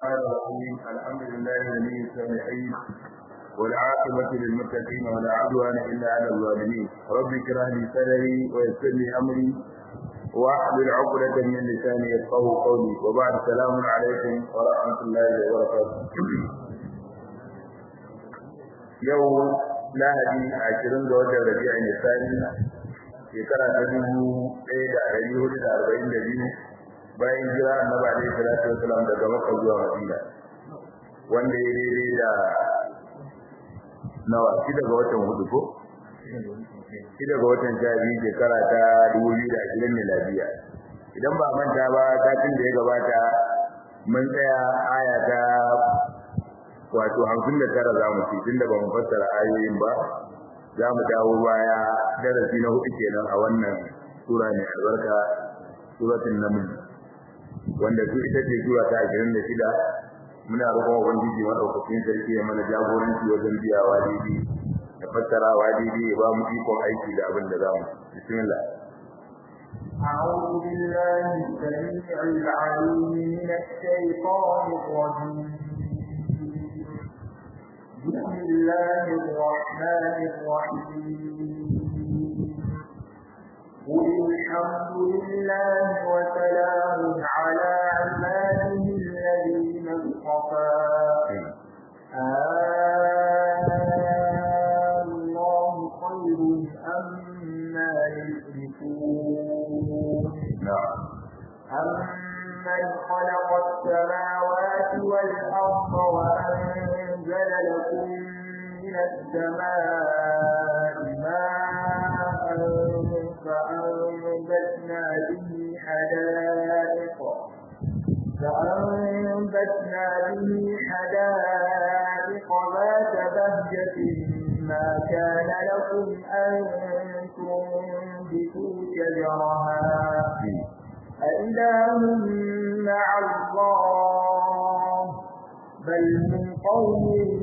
الرحمن الرحيم الحمد لله ولي الصالحين والعاقبة للمتقين ولا عدوان إلا على الظالمين رب اشرح لي صدري ويسر لي أمري واحلل عقدة من لساني يفقهوا قولي وبعد السلام عليكم ورحمة الله وبركاته يوم lahadi ashirin ga watan rabi'a ne sani shekara ta dubu ɗaya da ɗari hudu da arba'in da biyu bayan jira annabi alaihi salatu wasalam daga makka zuwa madina wanda ya daidai da nawa shida ga watan hudu ko shida ga watan sha biyu shekara ta dubu biyu da ashirin miladiya idan ba manta ba satin da ya gabata mun tsaya aya ta wato hamsin da tara za mu ci tunda ba mu fassara ayoyin ba za mu dawo baya darasi na hudu kenan a wannan sura mai albarka suratul naml wanda su ita ce sura ta ashirin da shida muna roƙon ubangiji maɗaukakin sarki ya mana jagoranci wajen biyawa daidai da fassarawa daidai ya ba mu ikon aiki da abin da za mu bismillah أعوذ بالله السميع العليم من الشيطان الرجيم بسم الله الرحمن الرحيم قل الحمد لله وسلام على عباده الذين اصطفى الله خير أما يشركون أمن خلق السماوات والأرض وأنزل لكم من السماء ماء فأنبتنا به حدائق فأنبتنا به حدائق ذات بهجة ما كان لكم أن تنبتوا شجرها أإله مع الله بل هم قوم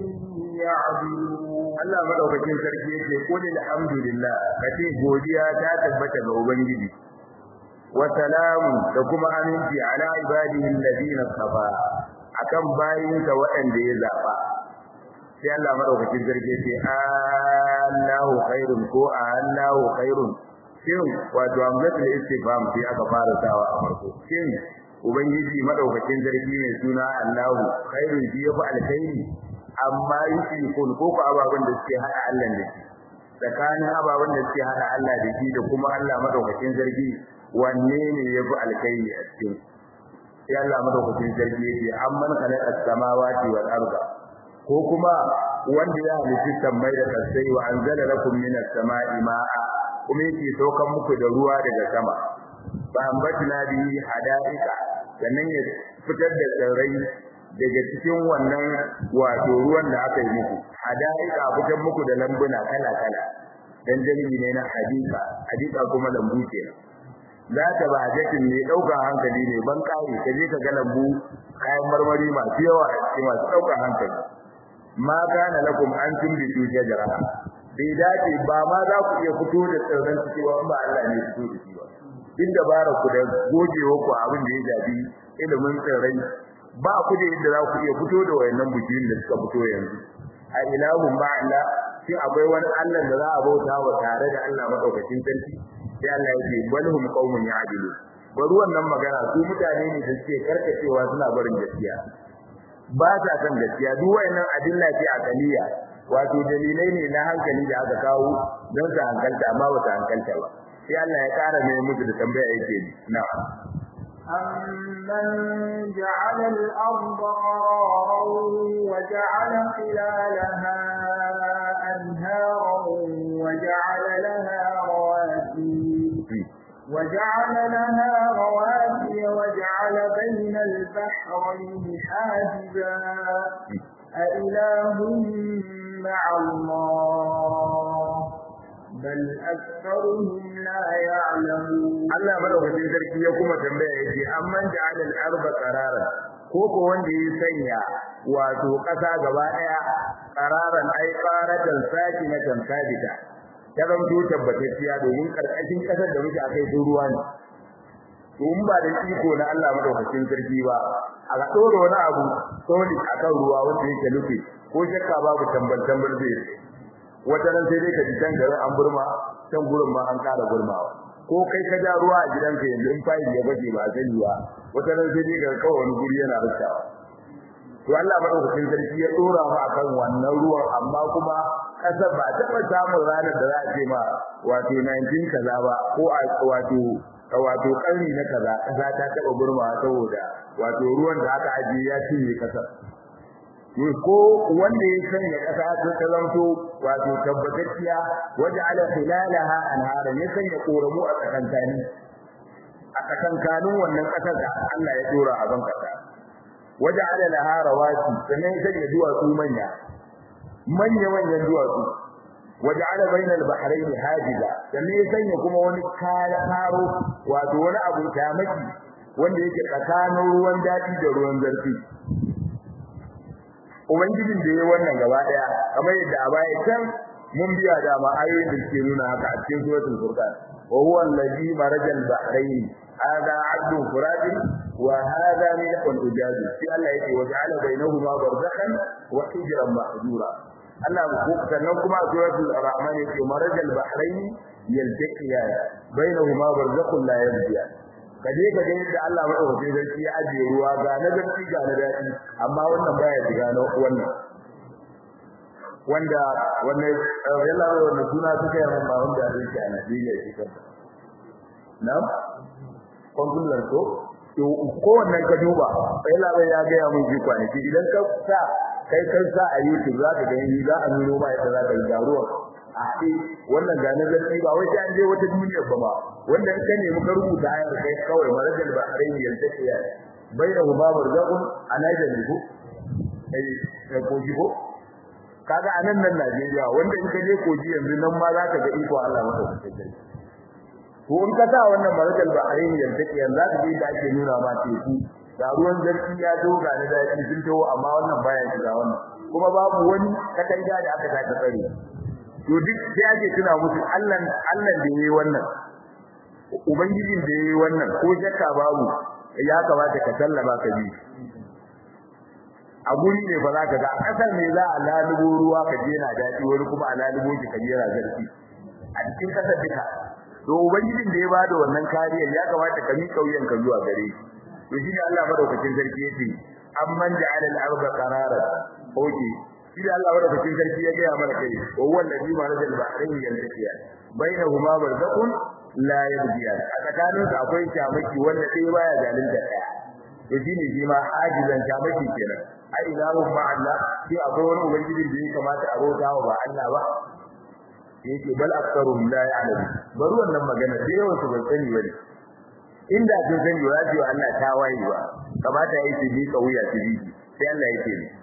يعدلون Allah madaukakin sarki yake qul alhamdulillah kace godiya ta tabbata ga ubangiji wa salamu da kuma aminci ala ibadihi alladhina safa akan bayinka waɗanda ya zaba sai Allah madaukakin sarki yake Allahu khairun ko Allahu khairun shin wato amsatul istifham sai aka fara sawa a farko shin ubangiji madaukakin sarki ne suna Allahu khairun shi yafi alkhairi amma yake kun ko ko ababan da suke hada Allah da shi tsakanin ababan da suke hada Allah da shi da kuma Allah madaukakin sarki wanne ne yafi alkhairi a cikin sai Allah madaukakin sarki yake amman khalaqa as-samawati wal arda ko kuma wanda ya halitta sammai da kasai wa anzala lakum minas sama'i ma'a kuma yake saukan muku da ruwa daga sama fa ambatna bihi hada'ika sannan ya fitar da tsirrai daga cikin wannan wato ruwan da aka yi muku hada'ika fitar muku da lambuna kala kala dan jami'i ne na hadika hadika kuma lambu kenan za ta ba jakin ne dauka hankali ne ban kai ka je ka ga lambu kayan marmari masu yawa a cikin masu dauka hankali ma kana lakum an tumbitu shajara bai dace ba ma za ku iya fito da tsirran ciki ba ba Allah ne fito da shi ba din dabara ku da gogewa ku abin da ya jabi ilimin tsirrai ba ku da yadda za ku iya fito da wayannan bujiyin da suka fito yanzu a ilahun ba Allah shin akwai wani Allah da za a bauta wa tare da Allah madaukakin sarki sai Allah yake balhum qaumun ya'dilu bari wannan magana su mutane ne da suke karkacewa suna barin gaskiya ba sa san gaskiya duk wayannan adilla ce akaliya wato dalilai ne na hankali da aka kawo don su hankalta amma ba su hankalta ba sai Allah ya ƙara mai musu da tambaya yake na'am أمن جعل الأرض قرارا وجعل خلالها أنهارا وجعل لها رواسي وجعل لها رواسي وجعل بين البحرين حاجزا أإله مع الله بل أكثرهم لا يعلمون Allah madaukakin sarki ya kuma tambaya yace amman ja'ala al-arda qararan ko ko wanda ya sanya wato kasa gaba daya qararan ai qaratan sakinatan sabita ta zanto tabbatacciya domin karkashin kasar da muke akai sun ruwa ne to in ba da iko na Allah madaukakin sarki ba a ga dora wani abu solid akan ruwa wanda yake lufe ko shakka babu tambal tambal zai wata ran sai dai ka ji can garin an burma can gurin ma an kara burmawa ko kai ka ja ruwa a gidanka yanzu in fayil ya bace ba sani ba wata ran sai dai ka kawai wani guri yana rikawa to Allah madaukakin sarki ya dora mu akan wannan ruwan amma kuma kasar ba ta samun ranar da za a ce ma wato 19 kaza ba ko a wato wato karni na kaza kasa ta taba burma saboda wato ruwan da aka ajiye ya cinye kasar ko wanda ya sanya kasa ta talanto wato tabbatacciya waje ala khilalaha anhara ya sanya koramu a tsakankani a tsakankanin wannan kasar da Allah ya dora a ban kasa waje ala laha rawasi sannan ya sanya duwatsu manya manya manyan duwatsu waje ala bainal bahrain hajiza sannan ya sanya kuma wani karo wato wani abu tamaki wanda yake tsakanin ruwan dadi da ruwan zarfi ubangijin da yayi wannan gaba daya kamar yadda a baya can mun biya da ma ayoyin da suke nuna haka a cikin suratul furqan wa huwa allazi marajal bahrain hada abdu furat wa hada milkun ujaz sai Allah yake wa ja'ala bainahuma barzakhan wa hijran mahjura Allah ko sannan kuma a suratul rahman yake marajal bahrain yaltaqiya bainahuma barzakhun la yabghiya kaje ka ga yadda Allah madaukakin sarki ya ajiye ruwa ga na gaski ga na dadi amma wannan baya shiga na wannan wanda wannan yalla wannan suna suka yi amma wanda yake a Najeriya shi kan na kongulan ko to ko wannan ka duba sai labai ya ga ya mun ji kwanaki idan ka sa kai kan sa a YouTube za ka gani za a nuno ma yadda za ka yi garuwa a ce wannan ga na zarfi ba wai sai an je wata duniya ba ba wanda in ka nemi ka rubuta ayar kai kawai marajal ba a raini yalta ce ya bainahu ma barzaqun alaja ne ko eh ko ji ko kaga anan nan Najeriya wanda in ka je koji yanzu nan ma za ka ga iko Allah maka kai ko in ka sa wannan marajal ba a raini yalta ce yanzu za ka ji da ake nuna ma teku da ruwan zarfi ya doga na daɗi sun tawo amma wannan baya shiga wannan kuma babu wani katanga da aka saka tsare to duk sai ake tuna musu Allah Allah da yayi wannan ubangijin da yayi wannan ko shakka babu ya kamata ka sallama ka bi a guri ne fa zaka ga kasar ne za a lalubo ruwa ka je na daɗi wani kuma a lalubo shi ka je na zarfi a cikin kasar duka to ubangijin da ya bada wannan kariyar ya kamata ka mi kauyen ka zuwa gare shi to shine Allah madaukakin sarki yace amman ja'ala al-ardha qararan oke shi da Allah madaukakin sarki ya ga mana kai wa huwa alladhi marajal bahrain yantaqiya bainahuma barzakun la yabghiyan a tsakanin su akwai shamaki wanda sai baya zalunta daya to shine shi ma ajizan shamaki kenan ai ilahu ma Allah shi akwai wani ubangiji da ya kamata a rota wa ba Allah ba yake bal aktsarum la ya'lamu bari wannan magana da yawan su ban sani bane inda sun sani ba za wa Allah ta waye ba kamata yayi su bi kauya su bi sai Allah yake ne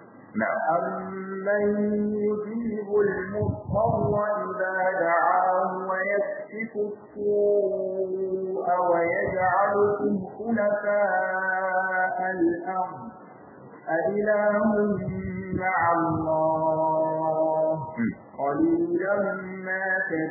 أمن يجيب المضطر إذا دعاه ويكشف السوء ويجعلكم خلفاء الأرض أإله مع الله قليلا ما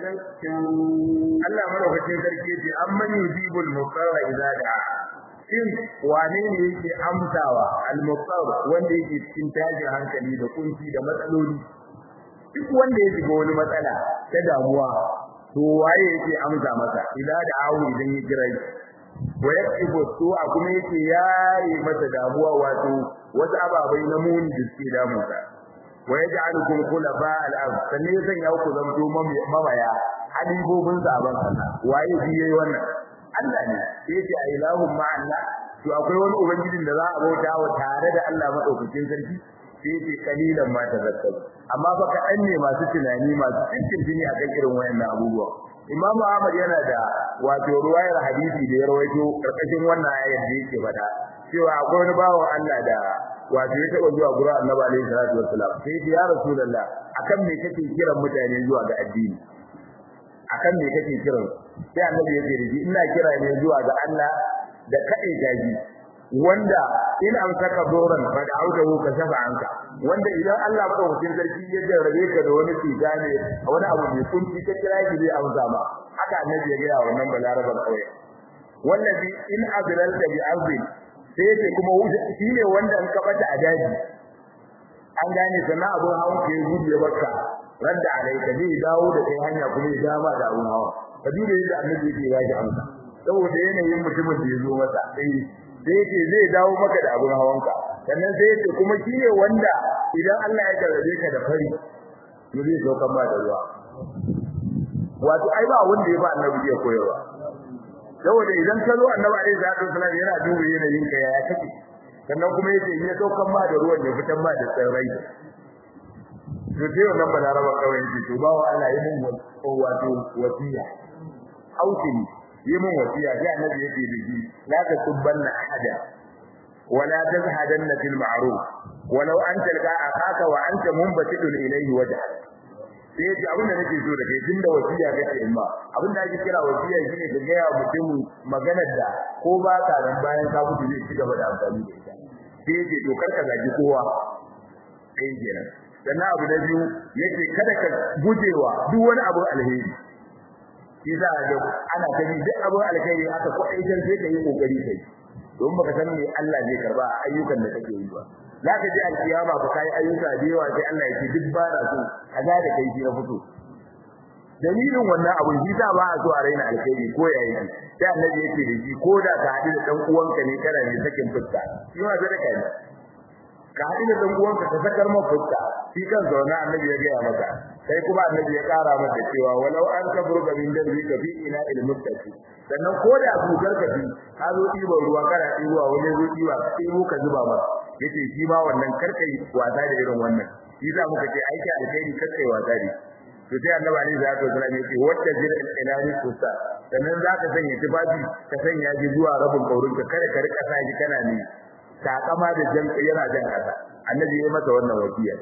تذكرون Allah madaukakin sarki ce amman yujibul muqarra idza da'a shin wane ne yake amsawa al-muqtar wanda yake cikin tajin hankali da kunci da matsaloli duk wanda ya shiga wani matsala ta damuwa to waye yake amsa masa idza da'ahu idan ya kira shi wa yakibu su'a kuma yake yayi masa damuwa wato wasu ababai na muni da suke damunsa wa yaj'alukum khulafa al-ard sannan ya sanya ku zanto mamaya halibobin saban Allah waye shi yayi wannan Allah ne yace a ilahun ma Allah to akwai wani ubangijin da za a bauta wa tare da Allah madaukakin sarki sai yace kalilan ma tazakkaru amma fa kaɗan ne masu tunani masu cikin jini akan irin wayannan abubuwa Imam Ahmad yana da wato ruwayar hadisi da ya rawaito karkashin wannan ayar da yake faɗa cewa akwai wani bawan Allah da wato ya taba zuwa gurin Annabi alaihi salatu wassalam sai ya Rasulullah akan me kake kiran mutane zuwa ga addini akan me kake kiran sai annabi ya ce ina kira ne zuwa ga Allah da kai gaji wanda in an saka doran fa da audahu ka shafa anka wanda idan Allah madaukakin sarki ya jarrabe ka da wani tsida ne wani abu mai kunci ka kira shi zai amsa ma haka annabi ya ga wannan balarabar kauye wallazi in azlalta bi ardi sai yace kuma shi ne wanda in ka bata a daji an gane sana abun hawan ka ya gudu ya baka radda alaika zai dawo da kai hanya kuma ya dama da abun hawa ka duba yadda annabi yake ya ji amsa saboda yanayin mutumin da ya zo masa sai sai yake zai dawo maka da abun hawanka sannan sai yake kuma shi ne wanda idan Allah ya karbe ka da fari to zai sauka ba da ruwa wato ai ba wanda ya ba annabi ya koyarwa saboda idan ka zo annabi alaihi salatu wasallam yana duba yanayin ka yaya kake sannan kuma yace ya saukan ba da ruwan ya fitan ba da tsirrai to sai wannan balaraba kawai yake to bawo Allah ya mun wato wasiya ausini yi mun wasiya sai annabi yake da shi la tasubbanna ahada wala tazhadanna fil ma'ruf walau an talqa akaka wa anta munbatidun ilayhi wajha sai yace abin da nake so da kai tunda wasiya kake in ba abin da ake kira wasiya shine ka ga mutum maganar da ko ba ka ran bayan ka mutu zai ci gaba da amfani da ita sai yace to karka zagi kowa kai kenan sannan abu na biyu yace kada ka gujewa duk wani abu alheri shi za a ga ana ta yi duk abin alkhairi aka kwaɗaitar sai ka yi kokari kai don baka san me Allah zai karba a ayyukan da kake yi ba za ka ji alkiyama ba kai ayyuka da yawa sai Allah ya ce duk ba na so kaza da kai shi na fito dalilin wannan abun shi sa ba a so a raina alkhairi ko ya yi sai annabi yake da shi ko da ka haɗu da dan uwanka ne kana ne sakin fuska shi ma sadaka ne ka haɗu da dan uwanka ka sakar maka fuska shi kan zauna annabi ya gaya maka sai kuma annabi ya ƙara maka cewa walau an kabruka min dalbi ka fi ina ilmuttaqi sannan ko da bugar ka fi ka zo ɗiban ruwa kana ɗiba wani zo ɗiba ka ɗibo ka zuba masa yace shi ma wannan karkai wasa da irin wannan shi za muka ce aiki alkhairi karkai wasa da to sai annabi ali zai to sallallahu alaihi wasallam wacce jira ilani kusa sannan zaka sanya tufafi ka sanya ji zuwa rabin kaurin ka kada ka rika sa ji kana ne takama da jan yana jan kasa annabi ya masa wannan wasiya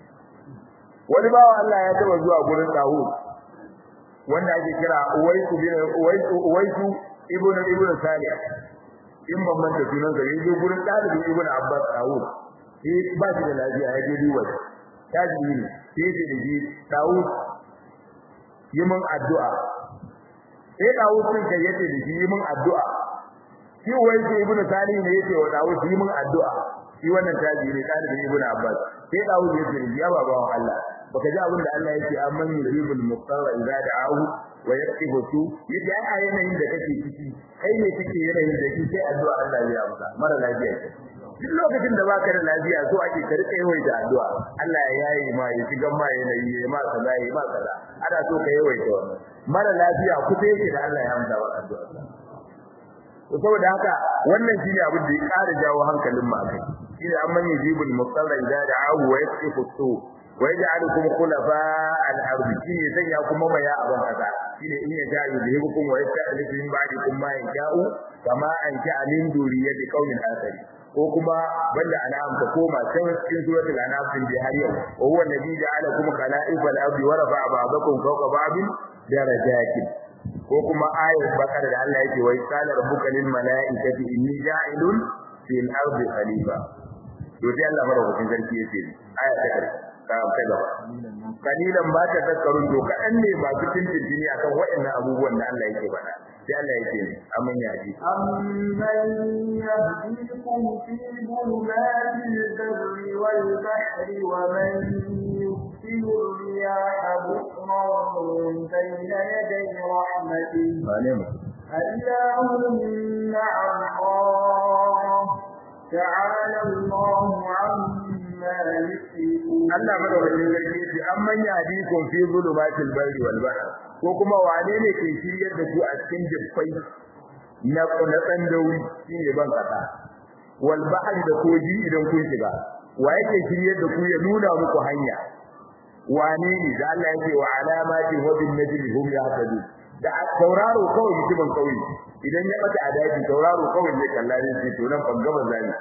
wani bawa Allah ya taba zuwa gurin Dawud wanda ake kira Uwaisu bin Uwaisu Uwaisu ibnu ibnu Salih in ban manta sunan sa yaje gurin dalibin ibnu Abbas Dawud shi ba shi da lafiya ya je duba tajibi ne sai ce da shi Dawud yi min addu'a sai Dawud sun kai yace da shi yi min addu'a shi Uwaisu ibnu Salih ne yace wa Dawud yi min addu'a shi wannan tajibi ne dalibin ibnu Abbas sai Dawud yace ya babawan Allah baka ji abin da Allah yake amman yuribul muqtarra idza da'ahu wa yaktibu su yace ai a yanayin da kake ciki kai ne kike yanayin da kike addu'a Allah ya amsa mara lafiya ce duk lokacin da baka da lafiya so ake ka rika yawaita addu'a Allah ya yayi ma ya shiga ma yanayi ya ma kaza ya ma kaza ana so ka yawaita wannan mara lafiya kusa yake da Allah ya amsa wa addu'a to saboda haka wannan shine abin da ya ƙara jawo hankalin mu akai shine amman yujibul muqtarra idza da'ahu wa yaktibu su wa yaj'alukum khulafa al-ard shine sanya kuma maya a ban kasa shine in ya ja'i bihukum wa yasta'lifu min ba'dikum ma yasha'u kama an ja'a min duriyati qaumin akhari ko kuma banda an'am ka koma can cikin suratul an'am din da har yau wa huwa alladhi ja'alakum khala'ifa al-ard wa rafa'a ba'dakum fawqa ba'din darajatin ko kuma ayat bakara da Allah yake wai qala rabbuka lil mala'ikati inni ja'ilun fil ardi khalifa to sai Allah madaukakin sarki yace aya ta karshe ta ta gaba kalilan ba ta tazkarun to kadan ne masu tintintini akan waɗannan abubuwan da Allah yake faɗa sai Allah yake ne amman ya ji amman yahdikum fi dhulumatil barri wal bahri wa man yursilu riyaha bushran bayna yaday rahmatihi أإله مع الله تعالى الله عما يشركون Allah madaukakin sarki yace amman yahdikum fi zulumatil barri wal bahr ko kuma wane ne ke shiryar da ku a cikin jiffai na na tsandawi shine ban kasa wal bahr da koji idan kun shiga wa yake shiryar da ku ya nuna muku hanya wane ne da Allah yake wa alamati wa bin najmi hum yahtadun da tauraro kawai mutumin kauye idan ya bata a daji tauraro kawai zai kalla ne sai to nan ban gaba zani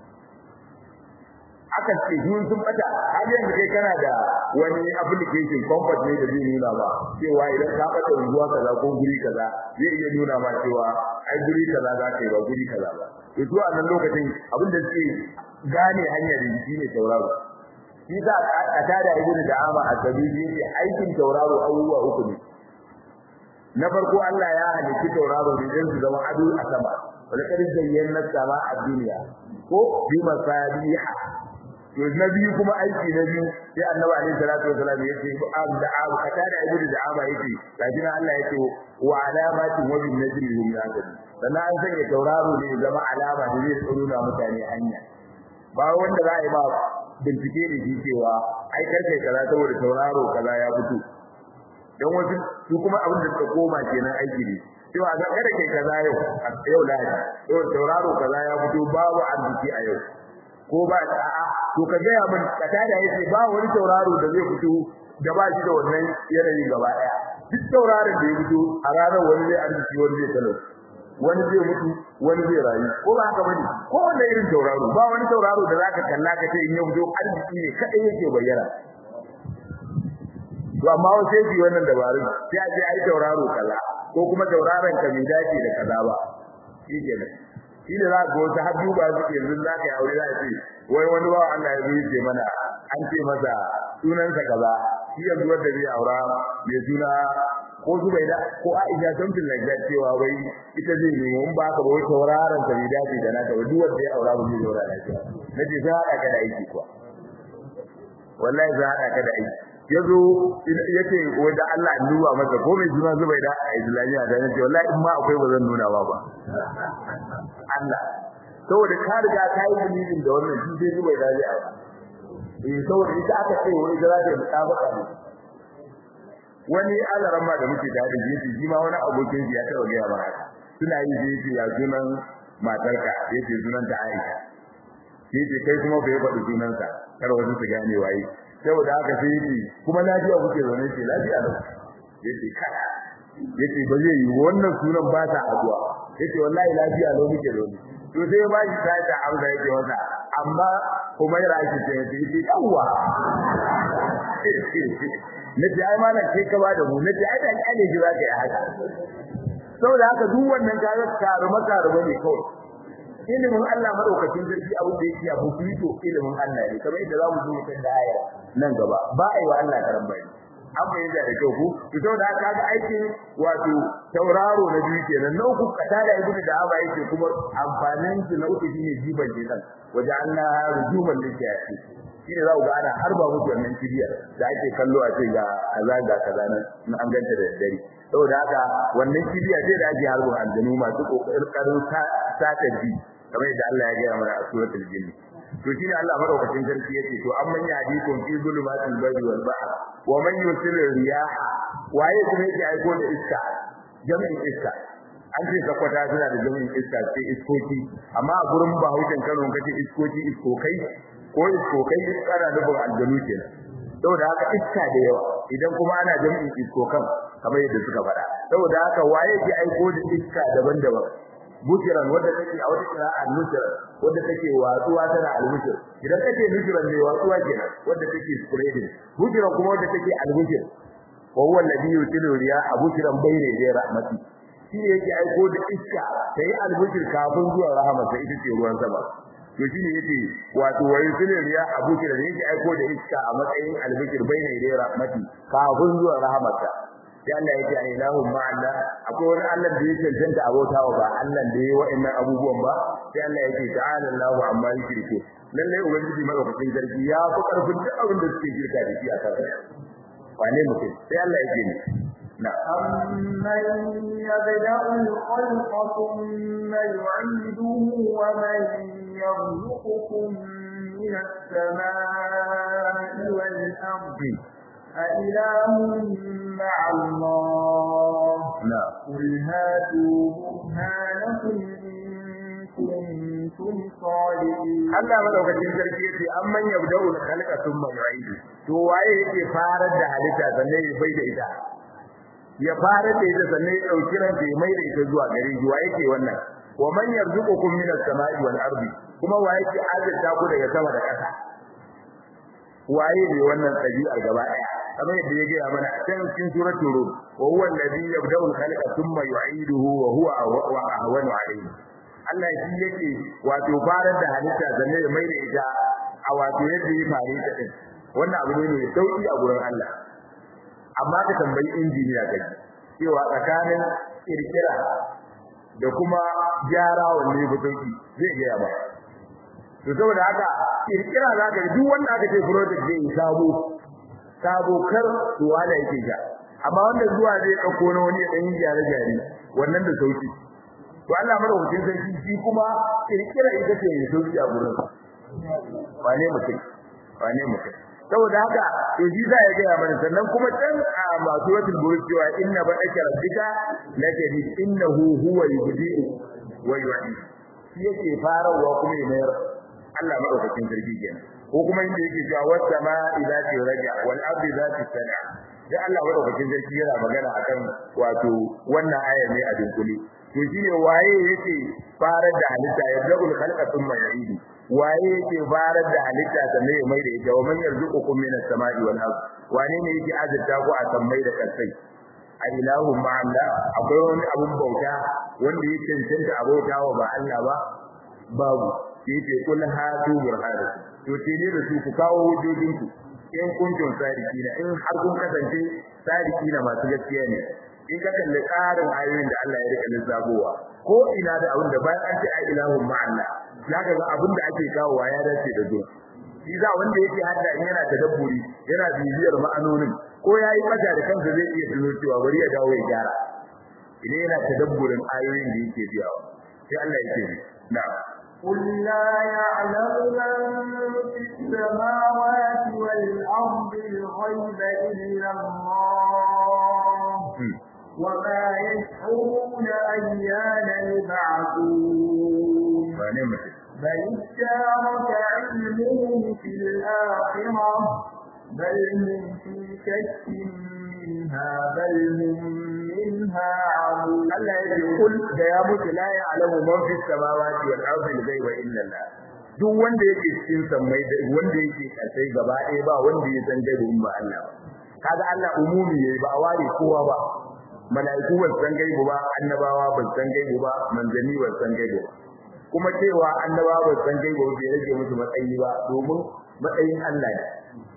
aka ce sun sun bata har yanzu kai kana da wani application comfort ne da zai nuna ba cewa idan ka bata unguwa kaza ko guri kaza zai iya nuna ma cewa ai guri kaza za ka yi ba guri kaza ba to zuwa nan lokacin abin da suke gane hanyar da shi ne tauraro shi za a tada ibn da'ama a tabibi ne aikin tauraro abubuwa uku ne na farko Allah ya halitta tauraro ne don su zama ado a sama wala kad zayyana sama a duniya ko bi masabiha to na biyu kuma aiki na biyu sai annabi alaihi salatu wasallam yace am da abu kata da ibnu da ama yace kafin Allah yace wa alamatin wa bin najmi hum yahtadun sannan an sanya tauraro ne zama alama da zai tsaro na mutane hanya ba wanda za a yi ba bincike da shi cewa ai karfe kaza saboda tauraro kaza ya fito dan wasu su kuma abin da suka koma kenan aiki ne cewa ga kada kai kaza yau a yau lahadi yau tauraro kaza ya fito babu arziki a yau ko ba a'a to ka ga mun kata da yace ba wani tauraro da zai fito da ba shi da wannan yanayi gaba daya duk tauraron da ya fito a ranar wani zai arziki wani zai talau wani zai mutu wani zai rayu ko ba haka bane ko wanda irin tauraro ba wani tauraro da zaka kalla ka ce in ya fito arziki ne kadai yake bayyana to amma wasu yake wannan dabarun sai a ce ai tauraro kaza ko kuma tauraron ka bai dace da kaza ba shi kenan shi ne za ka ga wasu har duba suke yanzu za ka yi aure za a ce wai wani bawa Allah ya zo ce mana an ce masa sunansa kaza shi yanzu wanda zai aura mai suna ko Zubaida ko Aisha something like that cewa wai ita zai nemo in ba ka ba wai tauraron ta bai dace da naka ba duk wanda ya aura ba zai zaura lafiya nace za a ka da aiki kuwa wallahi za a ka da aiki yazo yace wai da Allah ya duba masa ko mai suna Zubaida a Islamiyya da nace wallahi in ma akwai ba zan nuna ba ba Allah saboda ka riga ka yi dalilin da wannan shi sai Zubaida zai aura eh saboda ita aka ce wai za ta yi mutabaka ne wani alaran ma da muke da da jeji shi ma wani abokin ya taba ga ba suna yi jeji ya sunan matarka yace sunan ta Aisha yace kai kuma bai faɗi sunan sa kar wasu su gane waye saboda haka sai yace kuma lafiya kuke zaune ce lafiya da yace kada yace ba zai yi wannan sunan ba ta aduwa yace wallahi lafiya lau muke zaune to sai ba shi ta ta amsa yake wata amma kuma ya rashi ce yace yawwa nace ai malam kai ka bada mu nace ai dan kale ji zaka yi haka saboda haka duk wannan kaga karuma karuma ne kawai ilimin Allah madaukakin sarki abin da yake abu fito ilimin Allah ne kamar yadda zamu zo kan da aya nan gaba ba ai wa Allah karan bai an bayyana da kyau ku to saboda haka ga aikin wato tauraro na biyu kenan na uku kata da ibnu da aba yake kuma amfanin su na uku shine jiban jinan waje Allah rujuman lishayatin shi ne za ku ga ana harba musu wannan kibiyar da ake kallo a ce ga kaza ga kaza nan in an ganta da dare saboda haka wannan kibiya ce da ake harbin aljanu masu kokarin sata ji kamar yadda Allah ya gaya mana a suratul jinn to shine Allah madaukakin sarki yake to amman ya hadikun fi zulumatil barri wal bahr wa man yusilu riyah waye kuma yake aiko da iska jami'in iska an ce sakwata suna da jami'in iska sai iskoki amma a gurin bahaushen Kano kace iskoki iskokai ko iskokai ana nufin aljanu kenan saboda haka iska da yawa idan kuma ana jami'in iskokan kamar yadda suka faɗa saboda haka waye ke aiko da iska daban-daban bukiran wanda take a wata kira al-nusra wanda take watsuwa tana al-nusra idan take nusran ne watsuwa kenan wanda take spreading bukiran kuma wanda take al-bushir wa huwa alladhi yutilu riyaha bukiran bayna yaday rahmati shi ne yake aiko da iska sai al-bushir kafin zuwa rahmatsa ita ce ruwan sama to shine yace wato wa yusilu riya abuki da yake aiko da iska a matsayin albikir bayna yaday rahmati kafin zuwa rahmatsa sai Allah yake a ilahu ma'alla akwai wani Allah da yake janta abota wa ba Allah da yayi wa'annan abubuwan ba sai Allah yake ta'ala Allahu amma yushriku lalle ubangiji madaukakin sarki ya fi karfin duk abin da suke shirka da shi a kansa wane mutum sai Allah yake ne أمن يبدأ الخلق ثم يعيده ومن يرزقكم من السماء والأرض أإله مع الله لا قل هاتوا برهانكم إن كنتم صادقين Allah madaukakin sarki yace amman yabda'u al-khalqa thumma yu'idu to waye yake farar da halitta sannan ya bai da ita ya farar da ita sannan ya dauki ranta ya mai da ita zuwa gare shi waye yake wannan wa man yarzuqukum min as-sama'i wal ardi kuma waye yake azurta ku daga sama da ƙasa waye ne wannan ɗabi'ar gaba ɗaya kamar yadda ya gaya mana a can cikin suratul rum wa huwa alladhi yabda'u al-khalqa thumma yu'iduhu wa huwa ahwanu alayhi Allah shi yake wato farar da halitta zanne ya mai da ita a wato yadda ya fare ta din wannan abu ne mai sauki a gurin Allah amma ka tambayi injiniya kai cewa tsakanin kirkira da kuma gyara wanne ba sauki zai gaya ba to saboda haka kirkira za ka duk wanda aka ce project zai sabo sabo kar to wala yake ja amma wanda zuwa zai dauko na wani dan gyare gyare wannan da sauki to Allah madaukakin sarki shi kuma kirkira ita ce mai sauki a gurin wane mutum wane mutum saboda haka to shi za ya gaya mana sannan kuma can a masu wasu burin cewa inna ba ake rabbika la tajid innahu huwa yubdi'u wa yu'id shi yake farawa kuma ya mayar Allah madaukakin sarki kenan ko kuma inda yake cewa was sama'i zati raja wal ardi zati sana da Allah madaukakin sarki yana magana akan wato wannan aya ne a dunkule to shine waye yake farar da halitta ya zabul khalqa thumma yu'idu waye yake farar da halitta sannan ya mai da ita wa man yarzuqukum minas sama'i wal ard wane ne yake azurta ku a sammai da kasai a ilahun ma Allah akwai wani abun bauta wanda ya cancanta a bauta wa ba Allah ba babu yace kul hatu burhanu to ce ne da su ku kawo hujjojin ku in kuntum sadiqina in har kun kasance sadiqina masu gaskiya ne in ka kalli tsarin ayoyin da Allah ya rika lissafowa ko ina da abin da bayan an ce ai ilahun ma Allah zaka ga abin da ake kawowa ya dace da zuwa shi za wanda yake hadda in yana tadabburi yana bibiyar ma'anonin ko yayi mata da kansa zai iya tuno cewa bari ya dawo ya gyara idan yana tadabburin ayoyin da yake biyawa sai Allah yake na'am قل لا يعلم من في السماوات والأرض الغيب إلا الله وما يشعرون أيان يبعثون بل ادارك علمهم في الآخرة بل هم في شك منها بل هم منها عمون Allah ya ce kul da ya mutu la ya'lamu man fi samawati wal ardi al-ghaiba illa Allah duk wanda yake cikin sammai da wanda yake kasai gaba ɗaya ba wanda ya san gaibi in ba Allah ba kaga Allah umumi yayi ba a ware kowa ba mala'iku ba san gaibi ba annabawa ba san gaibi ba manzanni ba san gaibi ba kuma cewa annabawa ba san gaibi ba bai rage musu matsayi ba domin matsayin Allah ne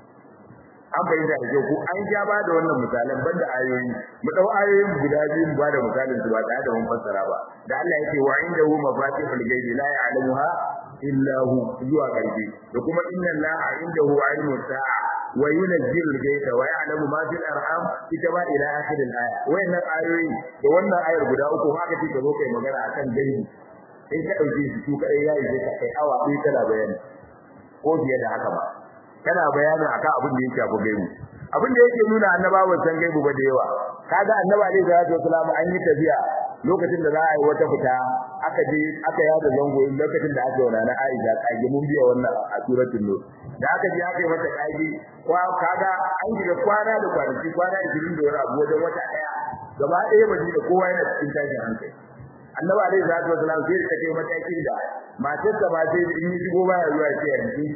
an bayyana da ku an ja ba da wannan misalan banda ayoyi mu dau ayoyin guda biyu mu ba da misalin su ba tare da mun fassara ba da Allah yake wa indahu mafatihul ghaibi la ya'lamuha illa hu zuwa garbi da kuma inna allaha indahu ilmu sa'a wa yunzilu al-ghaytha wa ya'lamu ma fil arham ita ba ila akhir al-aya wayannan ayoyi da wannan ayar guda uku haka take zo kai magana akan gaibi in ka dauke su su kai yayi sai ka kai awa ɗaya kana bayani ko fiye da haka ba kana bayanin akan abin da yake abu gaibu abin da yake nuna annabawan san gaibu ba da yawa kaga annaba alaihi salatu wasallam an yi tafiya lokacin da za a yi wata fita aka je aka yada zango lokacin da aka yauna na Aisha kage mun biya wannan a suratul nur da aka je aka yi mata kage kwa kaga an yi da kwana da kwanaki kwana 20 da wani abu wajen wata daya gaba ɗaya madina kowa yana cikin tashin hankali annabi alaihi salatu wasallam sai ta kai matakin da matar ta ba sai in yi shigo baya zuwa sai ya rike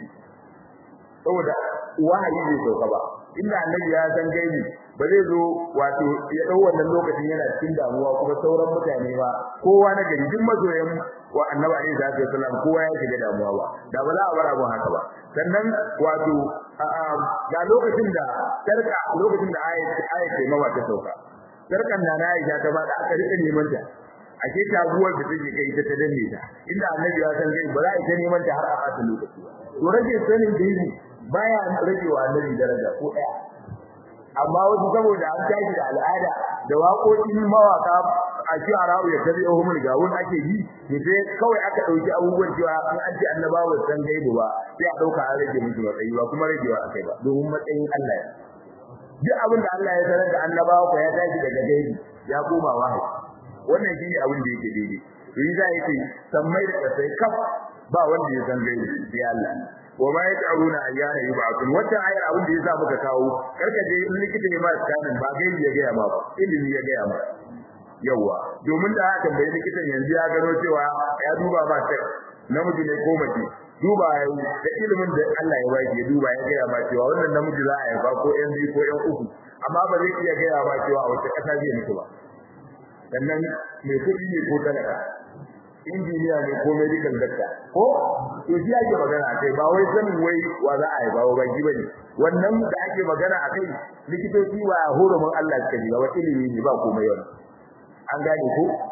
saboda wahayi bai sauka ba inda annabi ya san gaibi ba zai zo wato ya dau wannan lokacin yana cikin damuwa kuma sauran mutane ba kowa na gari duk mazoyan wa annabi alaihi salatu wasallam kowa ya shiga damuwa ba da ba za a bar abun haka ba sannan wato ga lokacin da sarka lokacin da ayat ayat ce mawa ta sauka sarkan na na Aisha ta ba da aka rika neman ta ashe taguwar da take kai ta danne ta inda annabi ya san gaibi ba za a ita neman ta har a fata lokaci to rage sanin gaibi baya rage wa annabi daraja ko daya amma wasu saboda an tashi da al'ada da waƙoƙin mawaka a shi'ara'u ya tabi ohumul gawun ake yi ne sai kawai aka dauki abubuwan cewa an an ji annabawa san gaibu ba sai a dauka an rage musu matsayi ba kuma ragewa akai ba domin matsayin Allah duk abin da Allah ya sanar da annabawa ko ya tashi daga gaibi ya koma wahayi wannan shine abin da yake daidai to yi za yake sammai da kasai kaf ba wanda ya san gaibi sai Allah wa ma yata'una ayyana yub'athun wata ayar abin da yasa muka kawo karka je in likita ne ma tsanin ba gaibi ya gaya ma ba ilimi ya gaya ma yawa domin da aka tambayi likitan yanzu ya gano cewa ya duba ma sai namiji ne ko mace duba da ilimin da Allah ya baki ya duba ya gaya ma cewa wannan namiji za a haifa ko yan biyu ko yan uku amma ba zai iya gaya ma cewa a wace kasa zai mutu ba sannan mai kuɗi ne ko talaka injiniya ne ko medical doctor ko to shi ake magana kai ba wai sanin wai wa za a yi ba ba ji bane wannan da ake magana akai likitoci wa hurumin Allah suka ji ba ilimi ne ba komai wannan an gane ko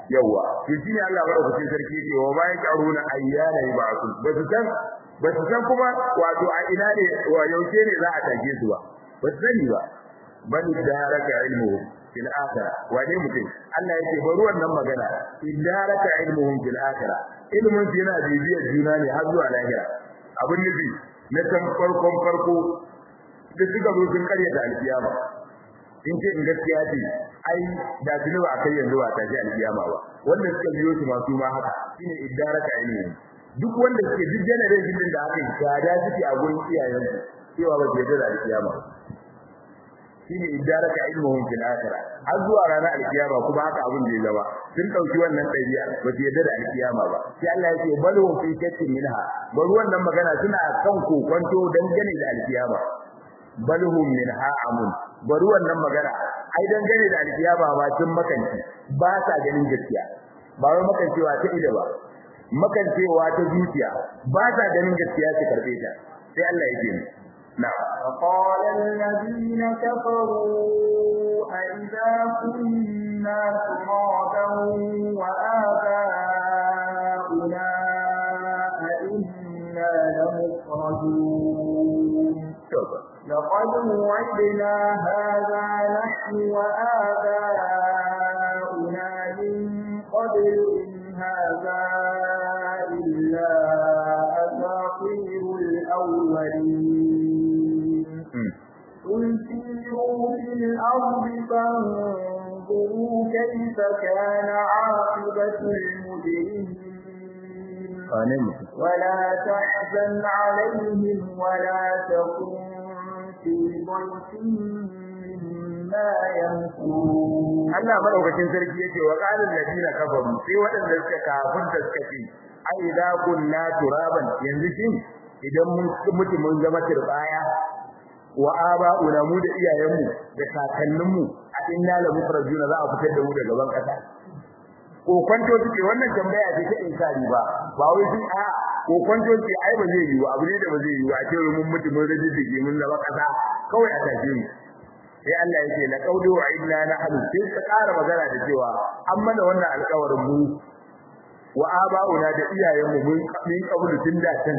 yawa to shine Allah madaukakin sarki ce wa bayan karuna ayyana yub'athun ba su san ba su san kuma wato a ina ne wa yaushe ne za a tage su ba ba su sani ba bal daraka ilmuhum fil akhirah wane mutum Allah yake bari wannan magana idaraka ilmuhum fil akhirah ilmun su yana bibiyar juna ne har zuwa lahira abin nufi na san farkon farko da suka zo sun karyata alkiyama in ce in gaskiya ce ai da tuni ba kai yanzu ba ta ji alkiyama ba wanda suka biyo su masu ma haka shine idaraka ilmuhum duk wanda suke duk generation din da aka yi gada suke a gurin iyayensu cewa ba su yarda da alkiyama shine idaraka ilmuhum fil akhirah har zuwa ranar alkiyama kuma haka abin da ya zama sun dauki wannan dabi'a ba su yarda da alkiyama ba sai Allah ya ce bal hum fi shakkin minha bal wannan magana suna kan kokonto dangane da alkiyama bal hum minha amun bal wannan magana ai dangane da alkiyama ba tun makanci ba sa ganin gaskiya ba wai makancewa ta ido ba makancewa ta zuciya ba sa ganin gaskiya su karbe ta sai Allah ya ce نعم وقال الذين كفروا أئذا كنا ترابا وآباؤنا أئنا لمخرجون لقد وعدنا هذا نحن وآباؤنا من قبل إن هذا إلا أساطير الأولين قل سيروا في الأرض فانظروا كيف كان عاقبة المجرمين ولا تحزن عليهم ولا تكن في ضيق مما يمكرون Allah madaukakin sarki yake wa qalil ladina kafaru sai waɗanda suka kafirta suka ce ai idza kunna turaban yanzu shin idan mun mutu mun zama turbaya wa aba'una mu da iyayenmu da kakanninmu a inna la mufrajuna za a fitar da mu daga ban kasa ko kwanto suke wannan tambaya ce ta inkari ba ba wai sun a ko kwanto suke ai ba zai yi ba abu ne da ba zai yi ba a ce mun mutu mun rage dige mun zama kasa kawai a tafi mu sai Allah yake la qawlu wa inna nahnu sai ka ƙara magana da cewa an mana wannan alƙawarin mu wa aba'una da iyayenmu mun min kabulu tun da can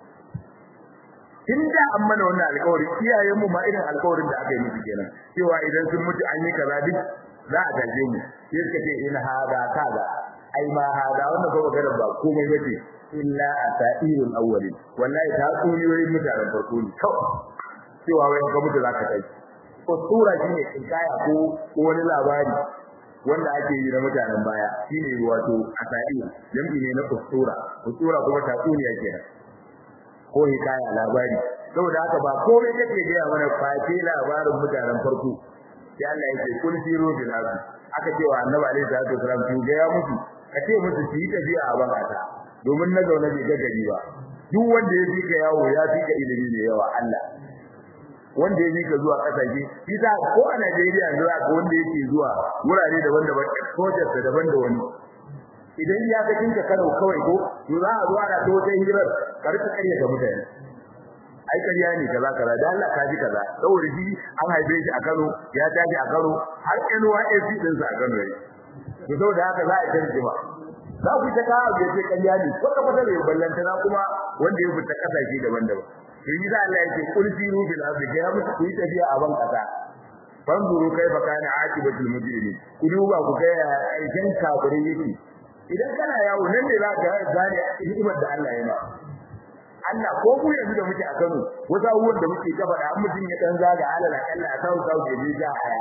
tun da an mana wannan alƙawarin iyayenmu ma irin alƙawarin da aka yi musu kenan cewa idan sun mutu an yi kaza duk za a gaje mu sai suka ce in hada kaza ai ma hada wannan ba magana ba komai bace illa asairul awwalin wallahi ta tsuniyoyin mutanen farko ne kawai cewa wai ka mutu za ka kai ko sura shine kinkaya ko wani labari wanda ake yi na mutanen baya shine wato asair jami'i ne na usura usura kuma tatsuniya kenan ko hikaya labari saboda haka ba komai kake ga mana face labarin mutanen farko sai Allah yake kul siru bil ardi aka ce wa annabi alaihi salatu wasalam ki ga ya mutu kace musu su yi tafiya a bakata domin na zauna bai ga gari ba duk wanda ya fi ka yawo ya fi ka ilimi da yawa Allah wanda ya ka zuwa kasashe kisa ko a Najeriya yanzu aka wanda yake zuwa wurare daban-daban exposure da daban da wani idan ya ga kinka Kano kawai ko to za a zo ana to wata hirar karka kare ga mutane ai kariya ne kaza kaza da Allah ka ji kaza saboda shi an haife shi a Kano ya tashi a Kano har NYSC din sa a Kano yayi to saboda haka za a tarji ba za ku ta kawo da ce kariya ne ko ka fada bai ballanta na kuma wanda ya fita kasashe daban-daban to yi da Allah yake kul siru bil ardi ya mutu ku yi tafiya a ban kasa fanzuru kaifa kana aqibatul mujrimin ku duba ku ga aikin kafirin yake idan kana yawo nan ne za ka gane hikimar da Allah ya ma Allah ko ku yanzu da muke a Kano wasu abubuwan da muke gaba da mutum ya dan zaga alal akalla a South South ya je ja haya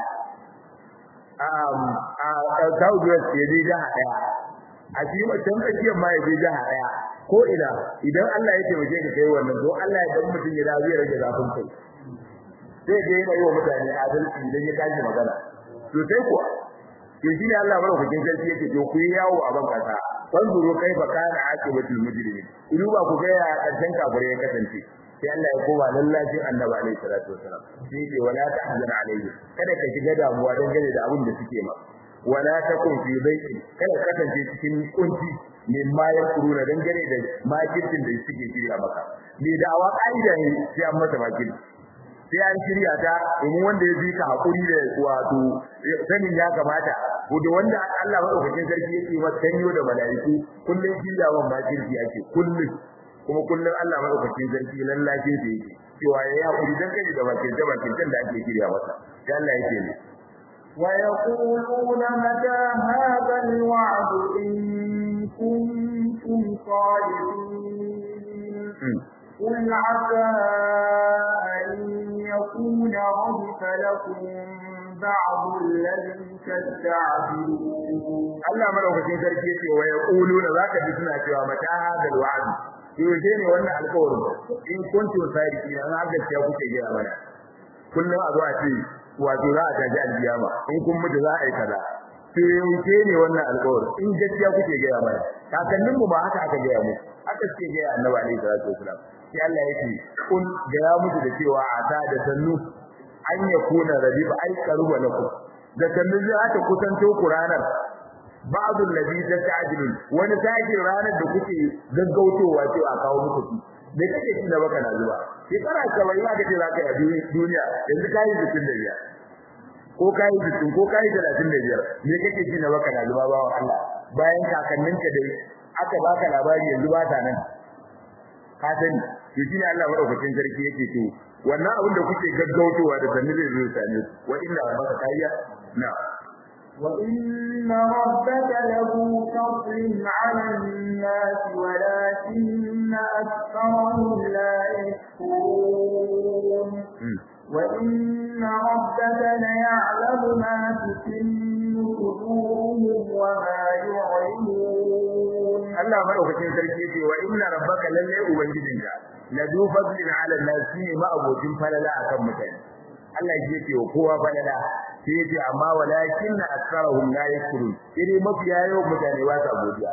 um a South West ya je ja haya a shi mutum tsakiyar ma ya je ja haya ko ina idan Allah ya taimake ka kai wannan to Allah ya dan mutum ya da zai rage zafin kai sai ga yana yi wa mutane adalci idan ya tashi magana to sai kuwa to shi ne Allah madaukakin sarki yake to ku yi yawo a ban kasa fanzuru kaifa kana aqibatul mujrimin idan ba ku ga ya karshen kafire ya kasance sai Allah ya koma lallacin annabi alaihi salatu wasalam sai ce wala tahzan alaihi kada ka shiga damuwa dan gane da abin da suke ma wala takun fi baiti kada ka kasance cikin kunci min ma yakuruna dan gane da makircin da suke shirya maka ni da'awa kaida ne sai an mata makirci sai an shirya ta domin wanda ya bi ka hakuri da wato sanin ya kamata ko da wanda Allah madaukakin sarki yake wa tanyo da malaiku kullun kiyawan ma kirki ake kullun kuma kullun Allah madaukakin sarki lallace da yake cewa ya hakuri dan kai da bakin da bakin da ake kiriya masa sai Allah yake ne ويقولون متى هذا الوعد إن كنتم صادقين قل عسى أن يكون ردف لكم بعض الذي تستعجلون Allah madaukakin sarki yake wa yaquluna zaka ji suna cewa mata hadal wa'd yaushe ne wannan alƙawarin in kuntum sadiqina an haka ce kuke gaya mana kullum a zuwa ce wato za a taji aljiyama in kun mutu za a yi kaza to yaushe ne wannan alƙawarin in gaskiya kuke gaya mana kakannin mu ba haka aka gaya mu haka suke gaya annabi alaihi salatu wasalam sai Allah yake kun gaya musu da cewa a ta da sannu an yakuna rabiba ai karuba lakum da sannu zai aka kusanto ku ranar ba'd alladhi tasta'jilun wani sakin ranar da kuke gaggautowa cewa kawo muku shi me kake ci da baka na zuwa shekara 70 aka ce zaka yi duniya yanzu kai 65 ko kai 60 ko kai 35 me kake ci da baka na zuwa bawan Allah bayan kakanninka dai aka baka labari yanzu ba ta nan ka sani to shine Allah madaukakin sarki yake to wannan abin da kuke gaggautowa da sanni zai zo sane wa inna rabbaka kayya na وإن ربك له فضل على الناس ولكن أكثرهم لا يشكرون وإن ربك ليعلم ما تكن صدورهم وما يعلنون Allah madaukakin sarki yake wa inna rabbaka lalle ubangijinka la du fadlin ala nas ne ma abokin falala akan mutane Allah yake wa kowa falala sai yace amma walakin aktharuhum la yashkurun idan mafiya yau mutane ba sa godiya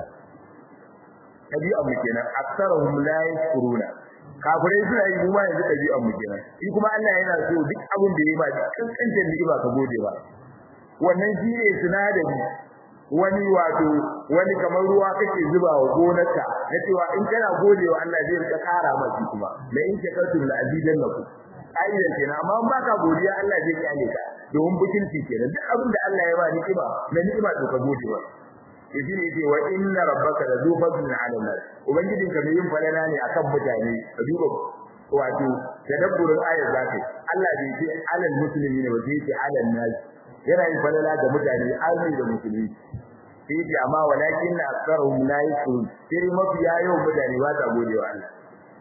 tabi'a mu kenan aktharuhum la yashkuruna kafirai suna yi kuma yanzu tabi'a mu kenan shi kuma Allah yana so duk abin da yayi ba kankancin ni'ima ka gode ba wannan shi ne sinadari wani wato wani kamar ruwa kake zuba wa gonarka na cewa in kana godewa Allah zai rika kara maka kuma la in shakartum la azidannakum aidan kenan amma in baka godiya Allah zai kyale ka domin bukilci kenan duk abin da Allah ya ba ni'ima na ni'ima to ka gode wa yaji ne yace wa inna rabbaka la zu fadlin 'ala nas ubangijin ka mai yin falala ne akan mutane ka duba wato tadabburin ayar zaka Allah bai ce 'alal muslimina ba sai ce 'alal nas yana yin falala ga mutane arni da musulmi sai ce amma walakin aktharuhum la yashkurun sai mafi yayin mutane ba ta gode wa Allah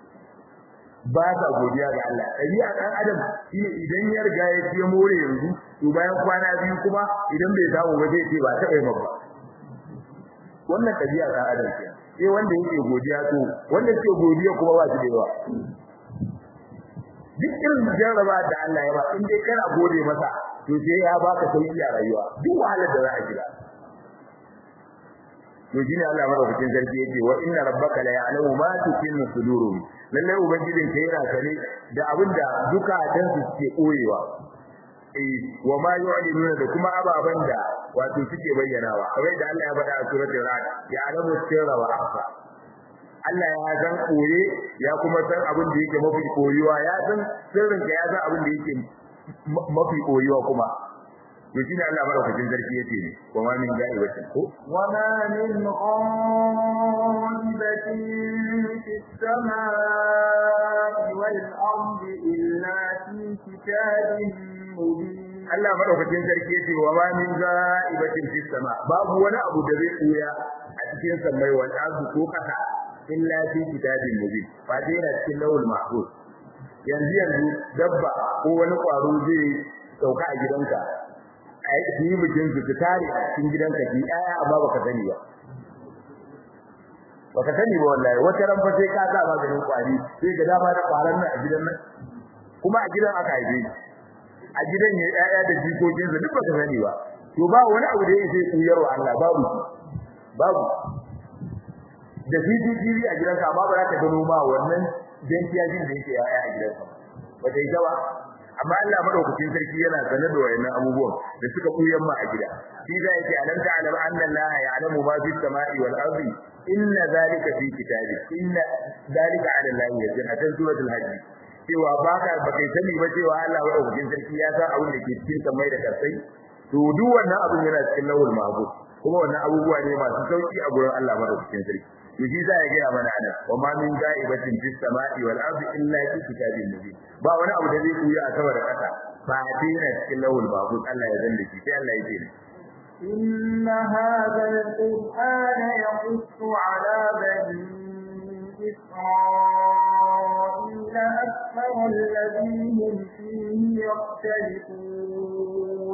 ba ta godiya ga Allah ɗabi'a ɗan adam shine idan ya riga ya ce more yanzu to bayan kwana biyu kuma idan bai samu ba zai ce ba ta yi ba wannan ɗabi'a ɗan adam ce sai wanda yake godiya to wanda ke godiya kuma ba shi da yawa duk irin jarraba da Allah ya ba in dai kana gode masa to sai ya baka sauki a rayuwa duk wahalar da za a shiga to shine Allah madaukakin sarki yake wa inna rabbaka la ya'lamu ma tukinnu sudurum lalle ubangijin ka yana sane da abinda zukatan su suke koyewa eh wa ma yu'linuna da kuma ababan da wato suke bayyanawa kamar da Allah ya faɗa a suratul ra'd ya'lamu sirra wa akhfa Allah ya san koye ya kuma san abin da yake mafi koyuwa ya san sirrin ka ya san abin da yake mafi koyuwa kuma to shine Allah madaukakin sarki yace ne wa ma min ga'ibatin ko wa ma min ghaibatin fis samaa'i wal ardi illa fi kitabin mubin Allah madaukakin sarki yace wa ma min ga'ibatin fis sama babu wani abu da zai koya a cikin samai wal ardi ko kasa illa fi kitabin mubin fa dai na cikin lawul mahfuz yanzu yanzu dabba ko wani kwaro zai sauka a gidanka a yi bikin su su tare a cikin gidanka ki aya amma baka sani ba baka sani ba wallahi wata ran fa sai ka sa maganin kwari sai ga dama da kwaran nan a gidan nan kuma a gidan aka haife a gidan ya ƴaƴa da jikokin sa duk baka sani ba to ba wani abu da yake kuyarwa Allah babu babu da CCTV a gidanka amma ba za ka gano ma wannan dentiyajin da yake ƴaƴa a gidanka ba ta yi ba amma Allah madaukakin sarki yana sanar da wayannan abubuwan da suka kuyan ma a gida shi da yake alam ta'lam anna Allah ya'lamu ma fis sama'i wal ardi inna zalika fi kitabi inna zalika 'ala Allah yasir a cikin suratul hajj cewa baka bakai sani ba cewa Allah madaukakin sarki ya san abin da ke cikin samai da kasai to duk wannan abin yana cikin lawul mahfuz kuma wannan abubuwa ne masu sauki a gurin Allah madaukakin sarki to shi za ya gaya mana anan wa ma min ga'ibatin fis sama'i wal ardi illa fi kitabin mubin ba wani abu da zai kuya a sama da ƙasa ba a dina cikin lawul mahfuz Allah ya zanda shi sai Allah ya ce إن هذا القرآن يقص على بني إسرائيل أكثر الذي هم فيه يختلفون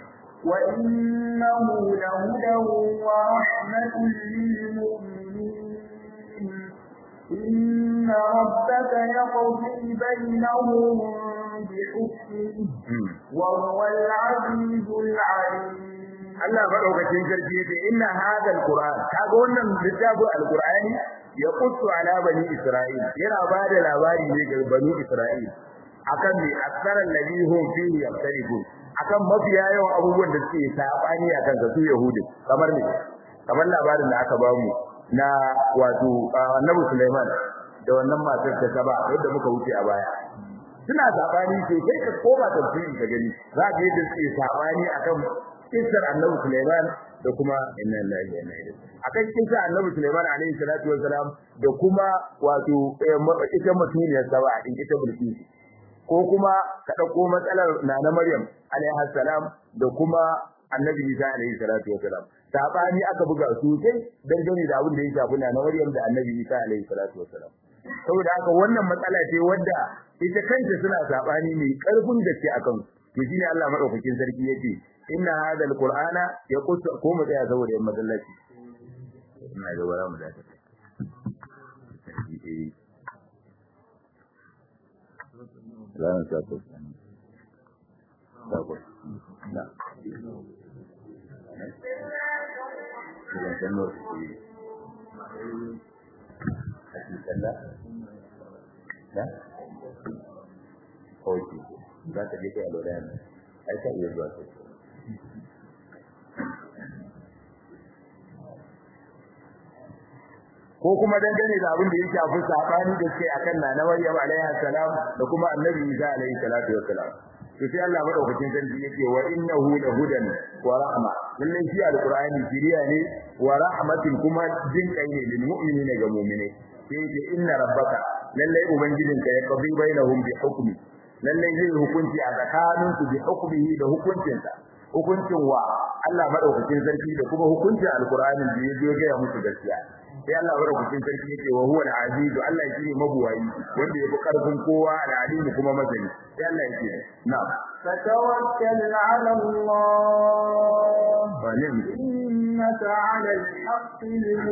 وإنه لهدى ورحمة للمؤمنين إن ربك يقضي بينهم بحكمه وهو العزيز العليم Allah madaukakin sarki yace inna hadha alquran kaga wannan littafin alqurani ya qussu ala bani isra'il yana bada labari ne ga bani isra'il akan me asaran ladhi hum fihi yaftarifun akan mafiya yawan abubuwan da suke sabani akan ga su yahudi kamar ne kamar labarin da aka bamu na wato annabi Sulaiman da wannan matar ta saba yadda muka wuce a baya suna sabani sai kai ka koma tafsiri ka gani za ka yadda suke sabani akan kisar annabi Sulaiman da kuma inna lillahi wa inna ilaihi akan kisar annabi Sulaiman alaihi salatu wassalam da kuma wato ita mutuniyar saba din ita Bilqis ko kuma ka dauko matsalar nana Maryam alaiha salam da kuma annabi Isa alaihi salatu wassalam sabani aka buga sosai dangane da abin da ya shafi nana Maryam da annabi Isa alaihi salatu wassalam saboda haka wannan matsala ce wadda ita kanta suna sabani mai karfin gaske akan to shine Allah madaukakin sarki yace inna hada alqur'ana yaqus ko mu tsaya saboda yan masallaci ina ga wara mu da ta Lawan sako. Sako. Na. Bukan kenur. Hati kalla. Na? Oke. Za ta je kai alwala ne. Ai ka iya zuwa kai. ko kuma dangane da abin da ya shafi sabani da ke akan nana Maryam alaiha salam da kuma Annabi Isa alaihi salatu wassalam to sai Allah madaukakin sarki yake wa innahu la hudan wa rahma lallai shi alqur'ani shiriya ne wa rahmatin kuma jin kai ne lil mu'minina ga mu'mine sai yake inna rabbaka lallai ubangijinka ya qadi bainahum bi hukmi lallai zai hukunci a tsakaninsu bi hukmihi da hukuncinsa hukuncin wa Allah madaukakin sarki da kuma hukuncin alqur'ani da ya zo ga musu gaskiya sai Allah madaukakin sarki yake wa huwa al-aziz Allah shine mabuwayi wanda yafi karfin kowa al-alim kuma masani sai Allah yake na'am فتوكل على الله ونعم إنك على الحق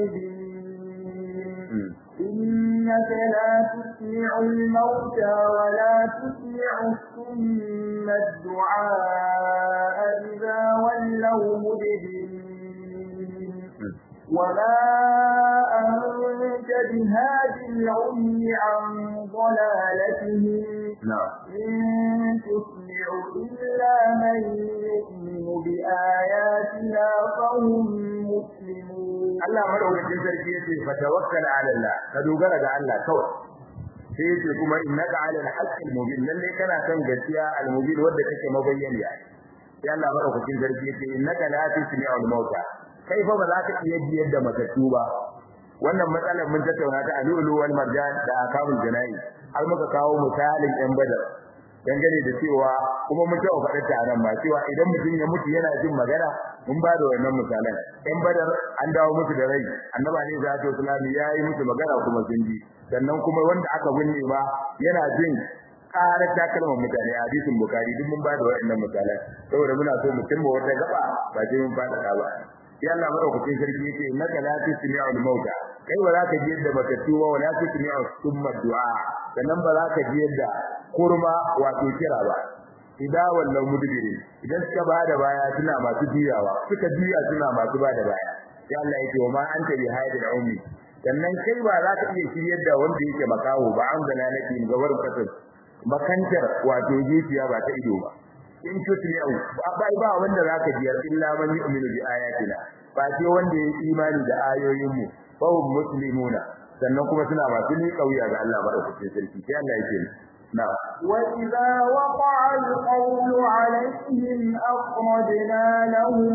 المبين إنك لا تسمع الموتى ولا تسمع الصم الدعاء إذا ولوا مدبرين وما أنت بهاد العمي عن ضلالتهم na'am إن تسمع إلا من يؤمن بآياتنا فهم مسلمون Allah madaukakin sarki yace fa tawakkal ala Allah ka dogara ga Allah kawai sai yace kuma innaka ala al-haqqil mubin lalle kana kan gaskiya al-mubin wanda kake mabayyaniya sai Allah madaukakin sarki yace innaka la tusmi'ul mauta kai fa ba za ka iya biyar da matattu ba wannan matsalar mun tattauna ta alulu wal marjan da akamul janayi har muka kawo misalin yan badar dangane da cewa kuma mun taɓa faɗa ta nan ba cewa idan mutum ya mutu yana jin magana mun ba da wannan misalan yan badar an dawo musu da rai annabi ne za ta islami ya yi musu magana kuma sun ji sannan kuma wanda aka binne ba yana jin ƙarar takalman mutane a hadisin bukari duk mun ba da waɗannan misalan saboda muna so mu cimma wata gaba ba sai mun faɗa ba sai Allah madaukakin sarki yake innaka la tusmi'ul mauta kai ba za ka ji yadda matattu ba wala tusmi'u summa du'a sannan ba za ka ji yadda kurma wato kira ba idan wallan mudbiri idan suka bada baya suna masu juyawa suka juya suna masu bada baya sai Allah yake wa ma anta bi haidil ummi sannan kai ba za ka iya shiryar da wanda yake makaho ba an zana nake gabar kasar makantar wato zuciya ba ta ido ba in tusmi'u ba ba wanda zaka ji illa man yu'minu bi ayatina ba sai wanda ya imani da ayoyin mu fa hum muslimuna sannan kuma suna masu ni kauya ga Allah madaukakin sarki sai Allah yake na'am وإذا وقع القول عليهم أخرجنا لهم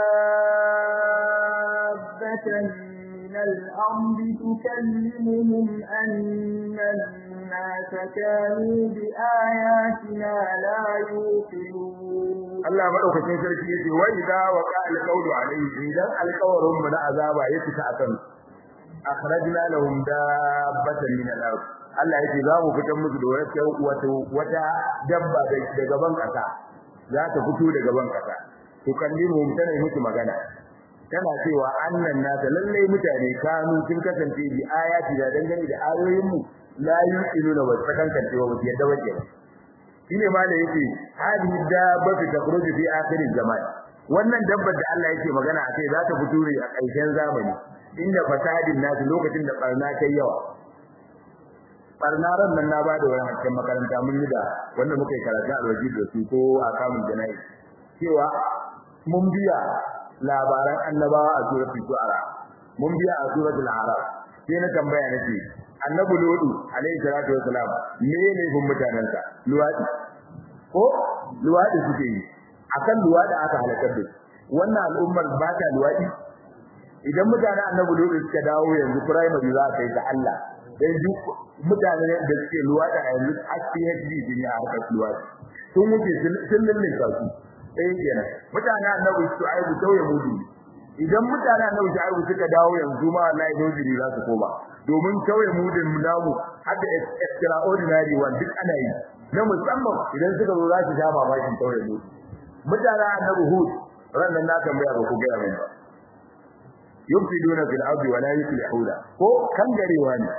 دابة من الأرض تكلمهم أن الناس كانوا بآياتنا لا يوقنون Allah madaukakin sarki yace wa idza waqa al-qawlu alayhi idan alqawrun mu na azaba ya fita akan akhrajna lahum dabbatan min al-ard Allah yake za mu fitar musu da wata wata wata dabba daga gaban kasa za ta fito daga gaban kasa to kallimu tana musu magana tana cewa annan nasa lalle mutane kanu sun kasance bi ayati da dangane da ayoyin mu la yuqinuna wa sakankan cewa ba yadda waje ba shine ma da yake hadi dabba ta takhruju fi akhir zaman wannan dabbar da Allah yake magana akai za ta fito ne a ƙarshen zamani inda fasadin nasu lokacin da barna ta yawa barna ran nan na ba da wani hakkin makaranta mun yi da wanda muka yi karatu alwaji da su ko a kamun jana'i cewa mun biya labaran annabawa a suratul shu'ara mun biya a suratul araf sai na tambaya nake annabi lodu alayhi salatu wassalam me ne gun mutanansa luwadi ko luwadi suke yi akan luwadi aka halakar da wannan al'ummar ba ta luwadi idan mutanen annabi lodu suka dawo yanzu primary za ka yi da Allah dan duk mutanen da suke luwadi a yanzu PhD din ya harkar luwadi sun wuce sun lullun su ɗaya kenan mutanen annabi shu'aibu tauye mudu idan mutanen annabi shu'aibu suka dawo yanzu ma wallahi dojiri za su koma domin tauye mudin namu hadda extraordinary one duk ana yi na musamman idan suka zo za su sha mamakin tauye mudu mutanen annabi hud ran nan na tambaya ba ku ga mai ba yufsiduna fil ardi wa la yuslihuna ko kangarewa ne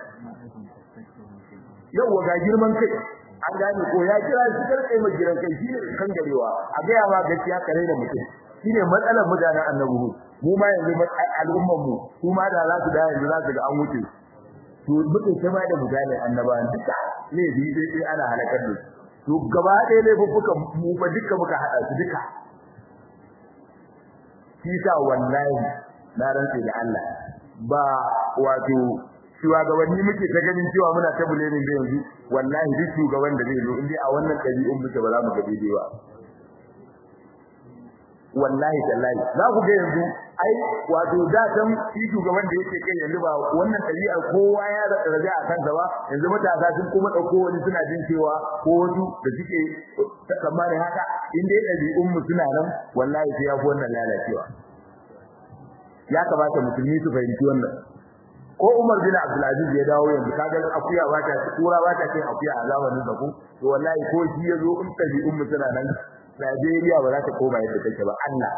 yau ga girman kai an gane ko ya kira shi karkai mai giran kai shine kan garewa a ga yawa gaskiya kare da mutum shine matsalar mutanen annabi mu ma yanzu al'umman mu su ma da za su da yanzu za su ga an wuce to mutum sai ma da mutanen annabawan duka ne bi dai dai ana halakar da to gaba ɗaya ne fuka mu ba duka muka hada su duka shi sa wallahi na rantse da Allah ba wato shugabanni muke ta ganin cewa muna ta bulenin da yanzu wallahi duk shugaban da zai zo indai a wannan ɗabi'un muke ba za mu ga daidai ba wallahi tallahi za ku ga yanzu ai wato da san shi shugaban da yake kai yanzu ba wannan ɗabi'a kowa ya da raja a kansa ba yanzu matasa sun kuma ɗauko wani suna jin cewa ko wasu da suke tsammanin haka in dai ɗabi'un mu suna nan wallahi sai ya fi wannan lalacewa ya kamata musulmi su fahimci wannan ko Umar bin Abdul Aziz ya dawo yanzu kaga akuya ba ta kura ba ta cin akuya a zamanin da ku to wallahi ko shi yazo in tabi ummu tana nan Najeriya ba za ta koma yadda take ba Allah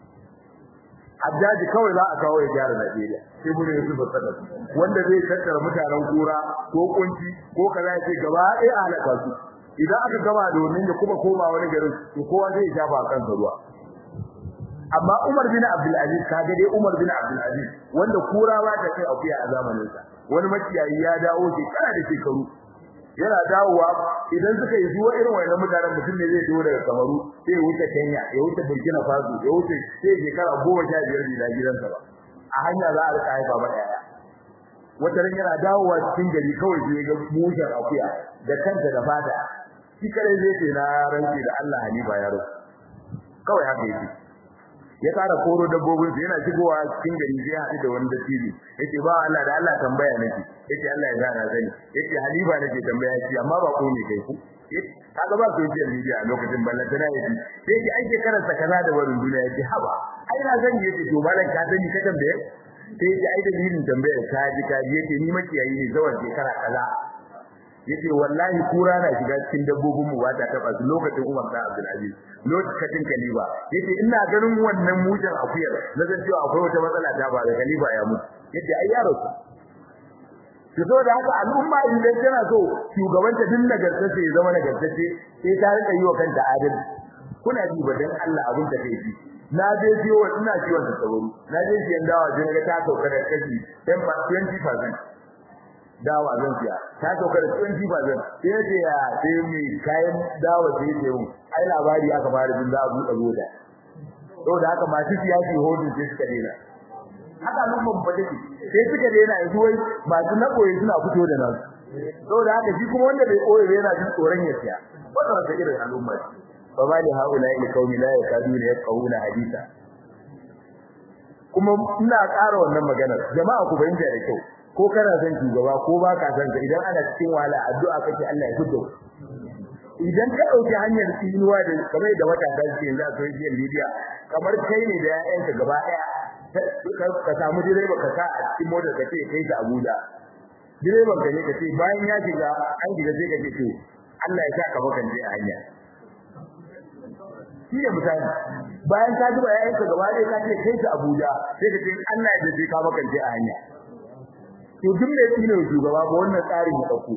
Hajjaji kawai za a kawo ya gyara Najeriya sai mun yi zuba sadaka wanda zai tattara mutanen kura ko kunci ko kaza ya ce gaba ɗaya a halaka su idan aka gama da wannan ya kuma koma wani garin to kowa zai shafa kansa ruwa amma Umar bin Abdul Aziz kaga dai Umar bin Abdul Aziz wanda kurawa ta kai akuya a zamanin sa wani makiyayi ya dawo shekara da shekaru yana dawowa idan suka yi zuwa irin wannan mutanen mutum ne zai dawo daga Kamaru sai ya wuce Kenya ya wuce Burkina Faso ya wuce sai shekara goma sha biyar da gidansa ba a hanya za a rika haifa ba daya wata ran yana dawowa cikin gari kawai sai ga mushen akuya da kanta da fata shi kare zai ce na ranke da Allah Hanifa yaro kawai haka yake ya fara koro dabbobin sa yana shigowa cikin gari sai ya haɗu da wani dattijo yace ba Allah da Allah tambaya nake yace Allah ya gana sani yace Halifa nake tambaya shi amma ba ko ne kai ku kaga ba social media a lokacin ballan tana yace sai ki aike karanta kaza da warin duniya yace haba ai na sani yace to malan ka sani ka tambaye sai yace ai dalilin tambayar ka ji ka ji yace ni makiyayi ne zawar shekara kaza yace wallahi kura na shiga cikin dabbobin mu ba ta taba su lokacin Umar da Abdul Aziz lokacin Khalifa yace ina ganin wannan mujan akuyar na san cewa akwai wata matsala ta ba da Khalifa ya mutu yace ai yaro ki so da haka al'umma idan tana so shugabanta din nagartace ya zama nagartace sai ta rika yi wa kanta adalci kuna ji ba dan Allah abin da kai ji na je ciwo ina ciwon da sabaru na je siyan dawa sai ga ta sauka da kashi 20% dawa zan siya ta sauka da 20% sai ya ce ya sai mai kayan dawa sai ya mu ai labari aka fara jin za a buɗe goda saboda haka masu siyasi hodin sai suka dena haka lumban ba take sai suka dena yanzu wai masu nakoyi suna fito da nan saboda haka shi kuma wanda bai koyi yana jin tsoron ya siya wannan wata irin al'umma ce fa ma li haula il qaumi la yakaduna yaqawuna hadisa kuma ina ƙara wannan maganar jama'a ku bayyana da kyau ko kana son shugaba ko ba ka son ka idan ana cikin wahala addu'a kake Allah ya fito idan ka dauki hanyar tsinuwa da kamar da wata da ke yanzu a social media kamar kai ne da ƴaƴanka gaba ɗaya ka samu direba ka sa a cikin motar ka ce kai ka Abuja direban ka ne ka ce bayan ya shiga an shiga sai ka ce to Allah ya sa ka makance a hanya shi ne misali bayan ka duba ƴaƴanka gaba ɗaya ka ce kai ka Abuja sai ka ce Allah ya dace ka makance a hanya to duk mai tsine shugaba ba wannan tsarin ya dauko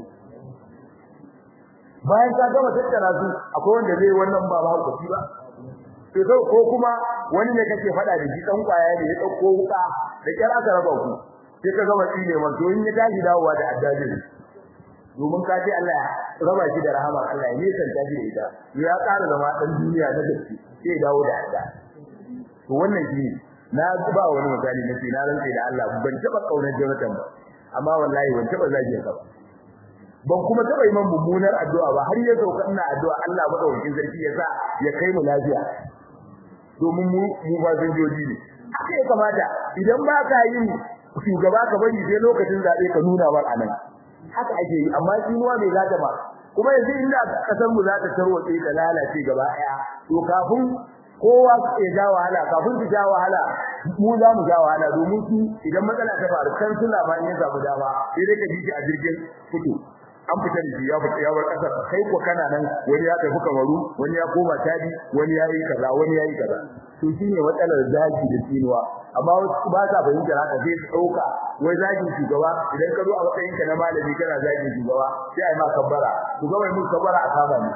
bayan ka gama tattara su akwai wanda zai wannan ba ba hukunci ba to sai ko kuma wani ne kake fada da shi dan kwaya ne ya dauko wuka da kyar aka raba ku sai ka gama tsine man to in ya tashi dawowa da addabi domin ka ce Allah ya raba shi da rahama Allah ya nisanta shi da ita ya ƙara zama dan duniya na gaske sai dawo da adda to wannan shi na ba wani misali na ce na rantsa da Allah ban taba kaunar Jonathan ba amma wallahi ban taba zage ka ba ban kuma taba yi man mummunar addu'a ba har ya sauka ina addu'a Allah madaukakin sarki ya sa ya kai mu lafiya domin mu mu ba zanjoji ne haka ya kamata idan ba ka yin shugaba ka bari sai lokacin zabe ka nuna war anan haka ake yi amma tsinuwa bai zata ba kuma yanzu inda kasar mu za ta tarwatse ta lalace gaba daya to kafin kowa ya ja wahala kafin su ja wahala mu za mu ja wahala domin su idan matsala ta faru kan su labarin ya samu dama sai dai ka ji shi a jirgin fito an fita da shi ya fita ya bar kasar kai ko kana nan wani ya tafi kamaru wani ya koma tadi wani ya yi kaza wani ya yi kaza to shine matsalar zaki da tsinuwa amma wasu ba sa fahimtar haka sai su dauka wai zaki shugaba idan ka zo a matsayin ka na malami kana zaki shugaba sai ai ma kabbara shugaba mai mun kabbara a kama ni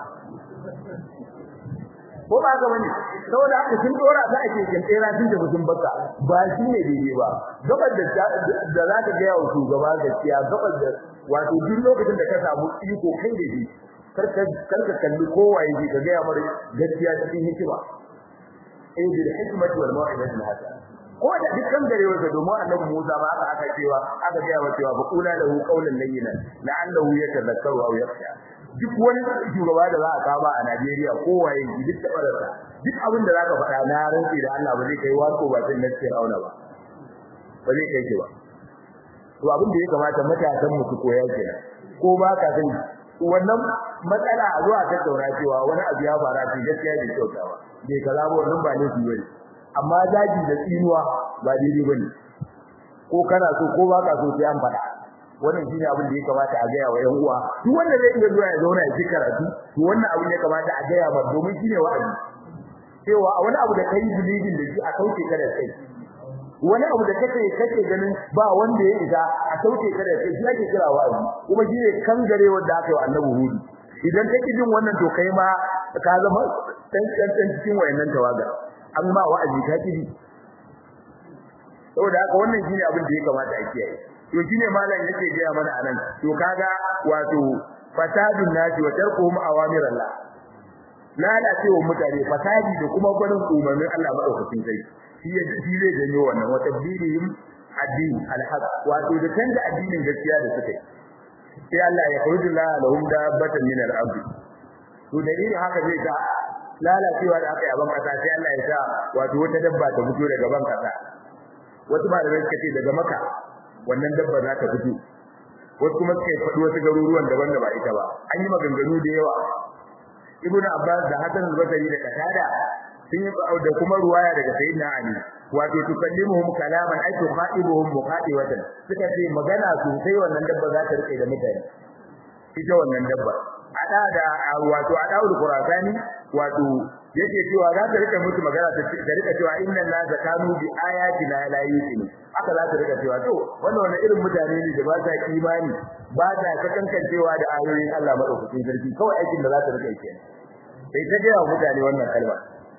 ko ba ga wani saboda haka sun dora za a keken tsera tun da mutum baka ba shi ne daidai ba gabar da da za ka ga yawo shugaba gaskiya gabar da wato duk lokacin da ka samu iko kai da shi karka karka kalli kowa yake ka ga mara gaskiya cikin hikima eh bil hikmati wal mau'izati hasana ko da dukkan gare wanda domin annabi Musa ma aka aka cewa aka ga wa cewa fa qula lahu qawlan layyinan la'allahu yatadhakkaru aw yakhsha duk wani shugaba da za a kama a Najeriya kowaye duk tabararsa duk abin da zaka faɗa na rantsi da Allah ba zai kai wato ba sai nace auna ba ba zai kai ki ba to abin da ya kamata matasan mu su koya kenan ko ba ka san wannan matsala a zuwa ta daura cewa wani abu ya fara ce gaskiya bai kyautawa bai kaza ba wannan ba ne bane amma daji da tsinuwa ba daidai bane ko kana so ko ba ka so sai an faɗa wannan shine abin da ya kamata a gaya wa ƴan uwa duk wanda zai iya zuwa ya zauna ya ji karatu to wannan abin ya kamata a gaya ba domin shine wa'azi cewa a wani abu da kai bilibin da shi a kauce ka da kai wani abu da kake kake ganin ba wanda ya isa a kauce ka da kai shi ake kira wa'azi kuma shine kangare wanda aka yi wa annabi hudu idan kake jin wannan to kai ma ka zama dan dan cikin wayannan tawaga amma wa'azi ka kiji saboda haka wannan shine abin da ya kamata a kiyaye to shine malam yake gaya mana anan to kaga wato fasadun naji wa tarkuhum awamirallah lalacewa mutane fasadi da kuma gwanin umarnin Allah madaukakin sai shi ya shi zai janyo wannan wa tabdilihim addini alhaq wato da canza addinin gaskiya da suka yi sai Allah ya khudu la lahum dabbatan min al-ardh to dalilin haka zai ta lalacewa da aka yi a ban kasa sai Allah ya sa wato wata dabba ta fito daga ban kasa wasu malamai suka ce daga maka wannan dabba za ta fito wasu kuma suka faɗi wasu garuruwan daban da ba ita ba an yi maganganu da yawa ibnu abbas da hasan al-basri da qatada sun yi da kuma ruwaya daga sayyidina ali wato tukallimuhum kalaman ay tuqaibuhum muqaibatan suka ce magana sosai wannan dabba za ta rike da mutane ita wannan dabba ada da wato adaul qurasani wato yake cewa za ta rika musu magana ta rika cewa inna la zakanu bi ayatina la yuqinu haka za ta rika cewa to wannan wani irin mutane ne da ba sa imani ba sa kakankancewa da ayoyin Allah madaukakin sarki kawai aikin da za ta rika kenan sai ta ga mutane wannan kalma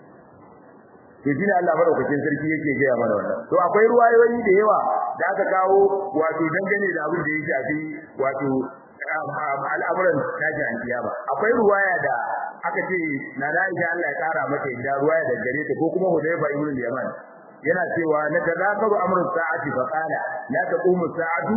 to shine Allah madaukakin sarki yake gaya mana wannan to akwai ruwayoyi da yawa da aka kawo wato dangane da abin da ya shafi wato al'amuran tashin kiyama akwai ruwaya da aka ce na Aisha Allah ya kara mata da ruwaya da gare ta ko kuma Hudayfa ibn al-Yaman yana cewa na tazakaru amrun sa'ati fa qala la taqumu sa'atu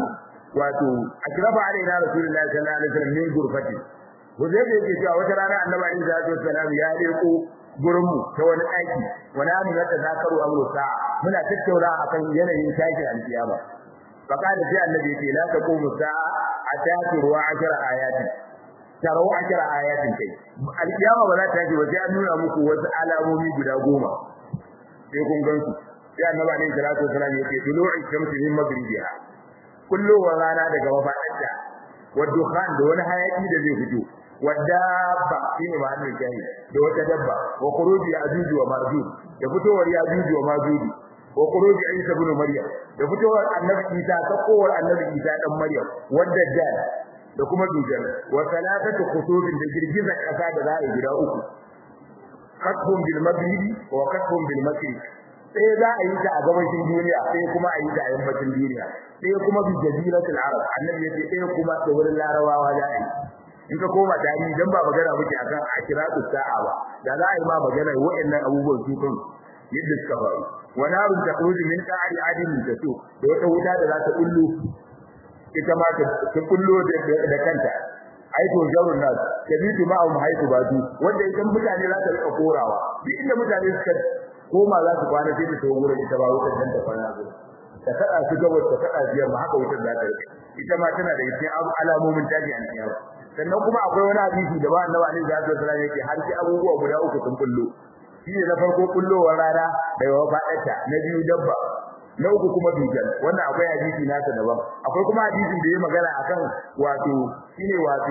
wato akrafa alaina rasulullahi sallallahu alaihi wasallam min gurfati Huzaifa yake cewa wata rana Annabi alaihi salatu wasallam ya leko gurin mu ta wani daki wani amu da zakaru amru sa'a muna tattauna akan yanayin tashi alkiyama faqala sai Annabi yake la taqumu sa'a atati ruwa ashara ayati taro ashara ayatin kai alkiyama ba za ta tashi waje an nuna muku wasu alamomi guda goma sai kun gansu sai Annabi alaihi salatu wasallam yake tulu'i shamsi min maghribiha kullowar rana daga mafaɗarta wadukhan da wani hayaki da zai fito wadabba shine ma'anar jahi da wata dabba wa khuruji ajuju wa majuj da fitowar yajuju wa majuj wa khuruji isa ibn maryam da fitowar annabi isa ta kowar annabi isa dan maryam wadda dal da kuma dujal wa salatatu khutubin da girgizar kasa da za a yi gida uku kasbun bil maghribi wa kasbun bil mashriq sai za a yi ta a gabashin duniya sai kuma a yi ta a yammacin duniya sai kuma bi jaziratul arab annabi yace sai kuma da wurin larabawa za a yi in ka koma tarihi dan ba magana muke akan akiratu sa'a ba da za a yi ma magana wa'annan abubuwan su kan yadda suka faru wa narun takhruju min qa'ri adin tasu da wata wuta da za ta kullu ita ma ta kullu da kanta ai to jarun nas kabitu ma'um haitu batu wanda idan mutane za ta rika korawa duk inda mutane suka koma za su kwana sai ta tawo gurin ita ba wutar dan ta kwana gurin ta kada su gabas ta kada su yamma haka wutar za ta rike ita ma tana da cikin alamomin taji an kiyama sannan kuma akwai wani hadisi da ba annabi alaihi salatu wasallam yake har sai abubuwa guda uku sun kullo shi ne na farko kullowar rana da yawa ba'ata na biyu dabba na uku kuma dujal wannan akwai hadisi nasa daban akwai kuma hadisin da ya magana akan wato shine wato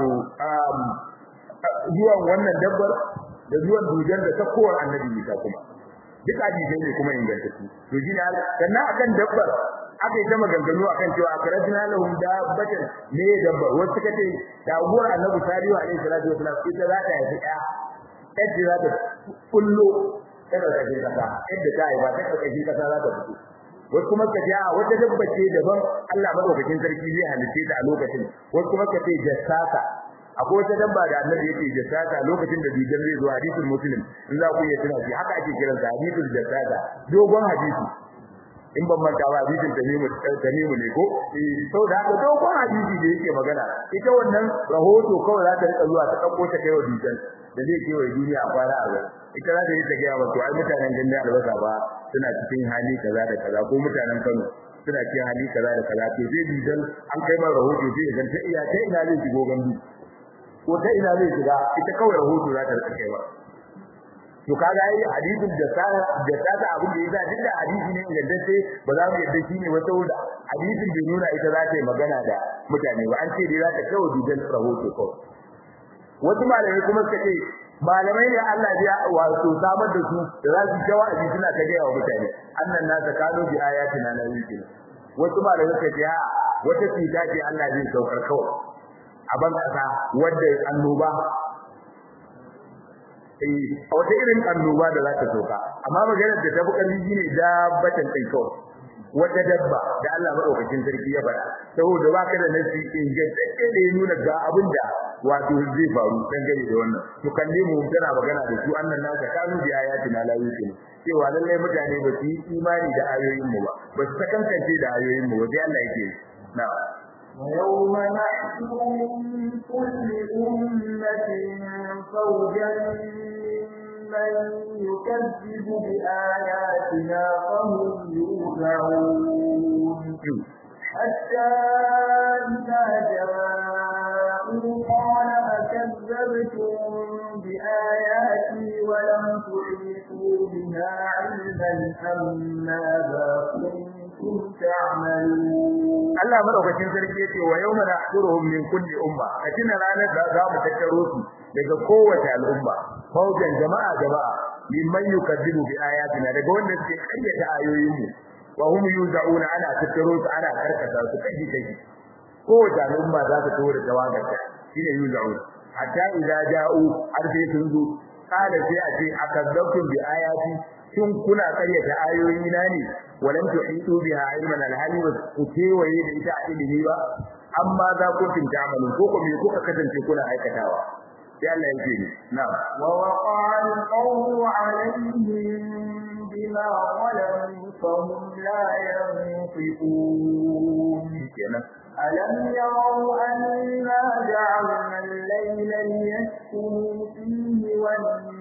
zuwan wannan dabbar da zuwan dujal da sakkowar annabi Isa kuma duk hadisai ne kuma ingantattu to shine sannan akan dabbar aka yi ta maganganu akan cewa akrajna lahum dabbatan ne dabbar wasu suka ce taguwar annabi salihu alaihi salatu wasallam ita za ta yi ɗaya yadda za ta kullo ta ƙarƙashin ƙasa yadda ta yi ba ta ƙarƙashin ƙasa za ta fito wasu kuma ka ce a wata dabba ce daban Allah madaukakin sarki zai halice ta a lokacin wasu kuma ka ce jassasa akwai wata dabba da annabi yake jassasa lokacin da bijan zai zo hadisul muslim in za ku iya tuna shi haka ake kiran sa hadisul jassasa dogon hadisi in ban manta ba hadisin tamimu tamimu ne ko eh saboda haka dogon hadisi da yake magana ita wannan rahoto kawai za ta rika zuwa ta dauko ta kai wa bijan da zai ke wa duniya a fara a ita za ta yi ta gaya wa to ai mutanen gandun albasa ba suna cikin hali kaza da kaza ko mutanen Kano suna cikin hali kaza da kaza to sai bidan an kai ma rahoto sai ga ta iya ta ina zai shigo gandu ko ta ina zai shiga ita kawai rahoto za ta rika kai ba to kaga ai hadisin da sa da sa ta abin da yasa duk da hadisi ne yadda sai ba za mu yadda shi ne wata wuda hadisin bai nuna ita za ta yi magana da mutane ba an ce dai za ta kawo bidan rahoto kawai wasu malamai kuma suka ce malamai ne Allah ya wato samar da su da za su jawa aji suna ta gaya wa mutane annan na ta kano bi ayatina na yake wasu malamai suka ce a wata cuta ce Allah zai saukar kawai a ban kasa wadda annoba eh wata irin annoba da za ta sauka amma maganar da ta fi ƙarfi shine dabbatan kai kawai wata dabba da Allah madaukakin sarki ya faɗa saboda baka da nasi ingantacce da ya nuna ga abin da wato zai faru dangane da wannan to kalle mu tana magana da su annan naka kanu bi ayatina la yuqinu cewa lalle mutane ba su yi imani da ayoyin mu ba ba su kankance da ayoyin mu ba sai Allah yake na ويوم نحشر من كل أمة فوجا من يكذب بآياتنا فهم يوزعون حتى إذا جاءوا قال أكذبتم بآياتي ولم تحيطوا بها علما أم ماذا كنتم تعملون Allah madaukakin sarki yace wa yawma nahshuruhum min kulli umma katina ranar da za mu tattaro su daga kowace al'umma faujan jama'a jama'a mimman yukadzibu bi ayatina daga wanda suke kayyata ayoyin mu wa hum yuzauna ana tattaro su ana karkata su kaji kaji kowace al'umma za ta tawo da tawagarta shine yuzauna hatta idza ja'u har sai sun zo kada sai a ce akazzabtum bi ayati shin kuna karyata ayoyi na ne walam tuhitu biha ilman alhali wa kutewaye da ita ilimi ba amma za ku tinta amalin ko ko me kuka kasance kuna aikatawa sai Allah yake ni na'am wa waqa'a al-qawlu 'alayhim bima zalamu fahum la yanfiqun kenan ألم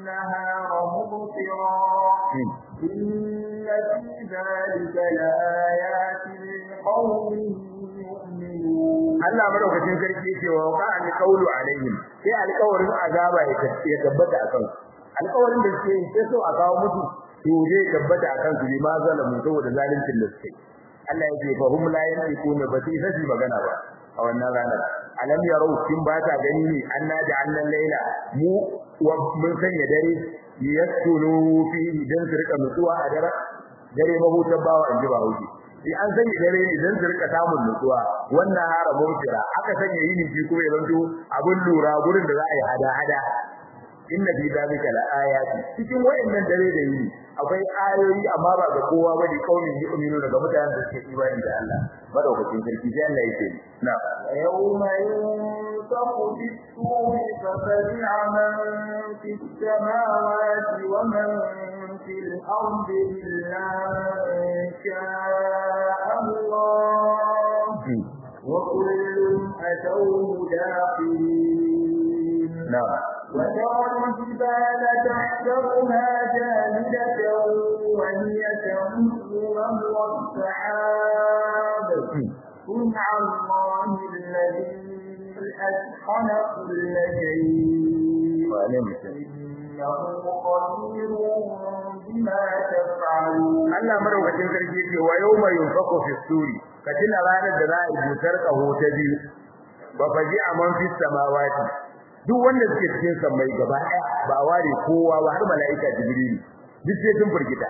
والنهار مبصرا إن في ذلك لآيات لقوم يؤمنون Allah madaukakin sarki yake wa waqa al qawlu alaihim sai alƙawarin azaba ya tabbata akan alƙawarin da suke sai so a kawo mutu to zai tabbata akan su bi ma zalamu saboda zaluncin da suke Allah yake fa hum la yantiquna ba sai sai magana ba a wannan ranar alam yarau kin ba ta gani ne anna ja'alna layla mu wa mun sanya dare yaskunu fi dan su rika nutsuwa a dare dare mahutar bawa in ji ba hauki sai an sanya dare ne dan su rika samun nutsuwa wannan hara mutira aka sanya yini shi kuma ya zanto abun lura gurin da za a yi hada hada inna fi dalika la ayati cikin wayannan dare da yini akwai ayoyi amma ba ga kowa ba da kaumin yu'minu daga mutanen da suke imani da Allah madaukakin sarki sai Allah yake na yawma yunfaqu bis-suri fafazi'a man fis samawati wa man fil ardi illa man sha'a Allah wa kullun atawhu dakhilin na'am وترى الجبال تحسبها جامدة وهي تمر مر السحاب صنع الله الذي أتقن كل شيء إنه خبير بما تفعلون Allah madaukakin sarki yake wa yawma yunfaqu fi suri katina ranar da za a yi butar kaho ta biyu ba faji aman fi samawati duk wanda suke cikin sammai gaba ɗaya ba ware kowa ba har mala'ika jibrilu duk sai sun furgita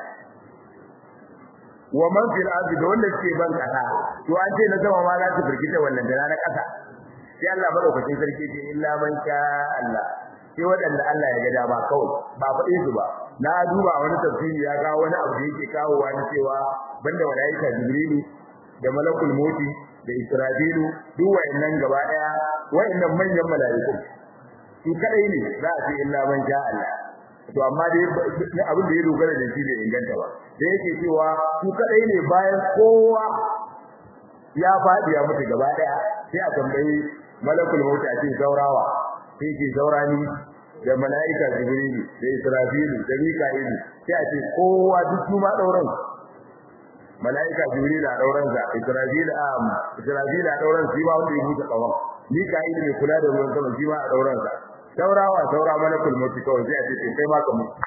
wa man fil ardi da wanda suke ban kasa to an ce na sama ma za su furgita wannan da na kasa sai Allah madaukakin sarki ce illa man sha Allah sai wadanda Allah ya ga dama kawai ba faɗe su ba na duba wani tafsiri ya kawo wani abu da yake kawo wani cewa banda mala'ika jibrilu da malakul moti da israfilu duk wayannan gaba daya wayannan manyan mala'iku su kadai ne za a ce illa man sha Allah to amma dai abin da ya dogara da shi bai inganta ba da yake cewa su kadai ne bayan kowa ya faɗi ya mutu gaba daya sai a tambayi malakul maut a ce zaurawa sai ke zaurani da mala'ika jibrilu da israfilu da mika'ilu sai a ce kowa duk su ma dauran mala'ika jibrilu a dauran sa israfilu a israfilu a dauran shi ba wanda ya mutu kawan mika'ilu ne kula da ruwan sama shi ma a dauran sa saurawa saura malakul maut kawai sai a ce to kai ma ka mutu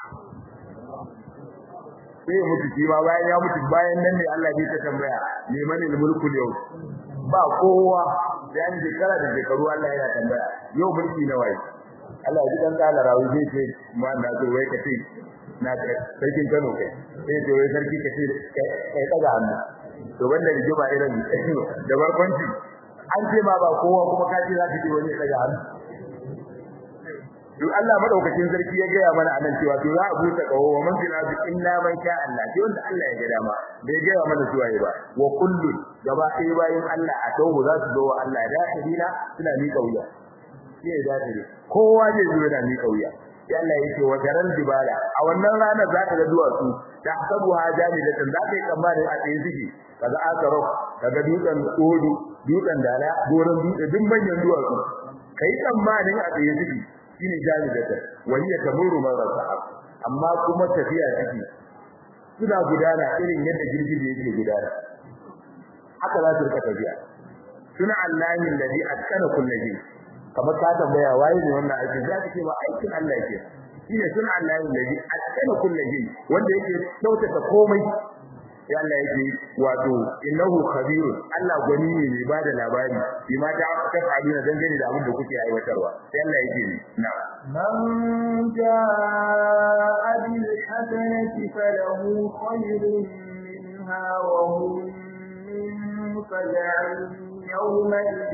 sai ya mutu shi ma bayan ya mutu bayan nan ne Allah ya ta tambaya liman mulku yau ba kowa da an shekara da shekaru Allah yana tambaya yau mulki na waye Allah ya ji dan kala rawi zai ce ma na zo wai kace na sarkin Kano kai sai ce wai sarki kace kai daga hannu to wanda rigima irin da barkwanci an ce ma ba kowa kuma kace za ka ce wani daga hannu duk Allah madaukakin sarki ya gaya mana anan cewa to za a buta kawo wa man fil ardi illa man sha Allah sai wanda Allah ya ga dama bai gaya mana cewa ba wa kullu gaba ɗaya bayan Allah a tawo za su zo wa Allah da hadina suna miƙa wuya sai da dare kowa zai zo yana miƙa wuya sai Allah yake wa garan dibala a wannan rana za ka ga duwatsu da sabu hajami da za ka yi tsammanin a tsaye suke kaga akarok kaga dutsen odu dutsen dala goron dutse duk manyan duwatsu kai tsammanin a tsaye suke shine jalidata wahiya tamuru mara sahab amma kuma tafiya take suna gudana irin yadda girgije yake gudana haka za su rika tafiya suna Allahi alladhi atkana kulli shay kamar ka tambaya waye ne wannan aikin za ka ce ba aikin Allah yake shine suna Allahi alladhi atkana kulli shay wanda yake kyautata komai ya Allah yake wato innahu khabirun Allah gwani ne mai bada labari bi ma ta tafaduna dangane da abin da kuke aiwatarwa sai Allah yake ni na من جاء بالحسنة فله خير منها وهم من فزع يومئذ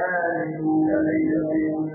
آمنون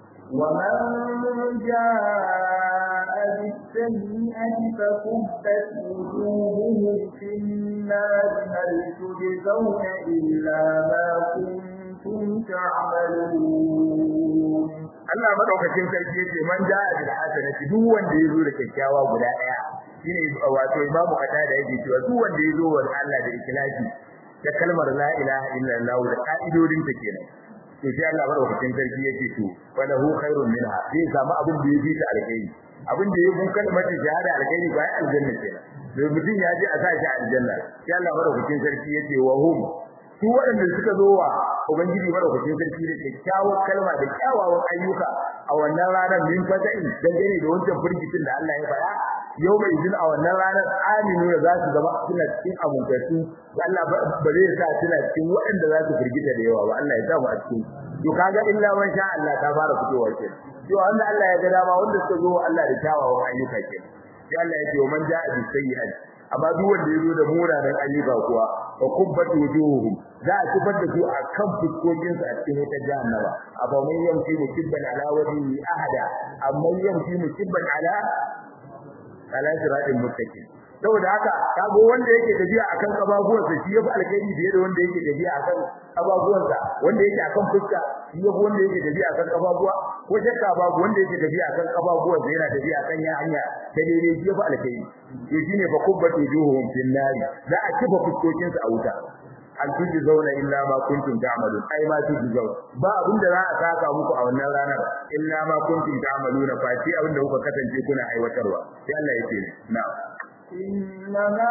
ومن جاء بالسيئة فكبت وجوههم في النار هل تجزون إلا ما كنتم تعملون Allah madaukakin sarki yace man ja'a bil hasanati duk wanda yazo da kyakkyawa guda daya shine wato imamu kata da yake cewa duk wanda yazo wa Allah da ikhlasi da kalmar la ilaha illallah da ka'idodin ta kenan to sai Allah madaukakin sarki yake to walahu khairun minha zai samu abin da yafi ta alheri abin da ya kun kalmar shahada alkhairi ba aljanna kenan da mutum ya je a sa shi aljanna sai Allah madaukakin sarki yace wa hum su waɗanda suka zo wa ubangiji madaukakin sarki da kyakkyawar kalma da kyawawan ayyuka a wannan ranar min fata'in dangane da wancan firgitin da Allah ya faɗa yau mai izin a wannan ranar aminu da za su zama suna cikin abunkatu Allah ba zai sa suna cikin waɗanda za su firgita da yawa ba Allah ya sa mu a cikin to kaga illa man sha Allah ta fara fitowa ke to wanda Allah ya ga dama wanda suka zo Allah da kyawawan ayyuka ke sai Allah ya ce man ja'a bi sayyi'ati amma duk wanda ya zo da munanan ayyuka kuwa wa kubbat wujuhum za a kifar da su a kan fuskokin su a cikin wata jahannama abu man yamshi mukibban ala wajhihi ahada amma yamshi mukibban ala ala siratin mustaqim saboda haka kago wanda yake tafiya akan kababuwansa shi yafi alkhairi fiye da wanda yake tafiya akan kababuwansa wanda yake akan fuska shi yafi wanda yake tafiya akan kababuwa ko shakka babu wanda yake tafiya akan kababuwansa yana tafiya akan ya hanya ta daidai shi yafi alkhairi to shine fa kubbatu juhum fil nari za a kifa fuskokin su a wuta hal tujzauna illa ma kuntum ta'malun ai ma tujzauna ba abinda za a saka muku a wannan ranar illa ma kuntum ta'maluna fa shi abinda kuka kasance kuna aiwatarwa sai Allah ya ce na'am إنما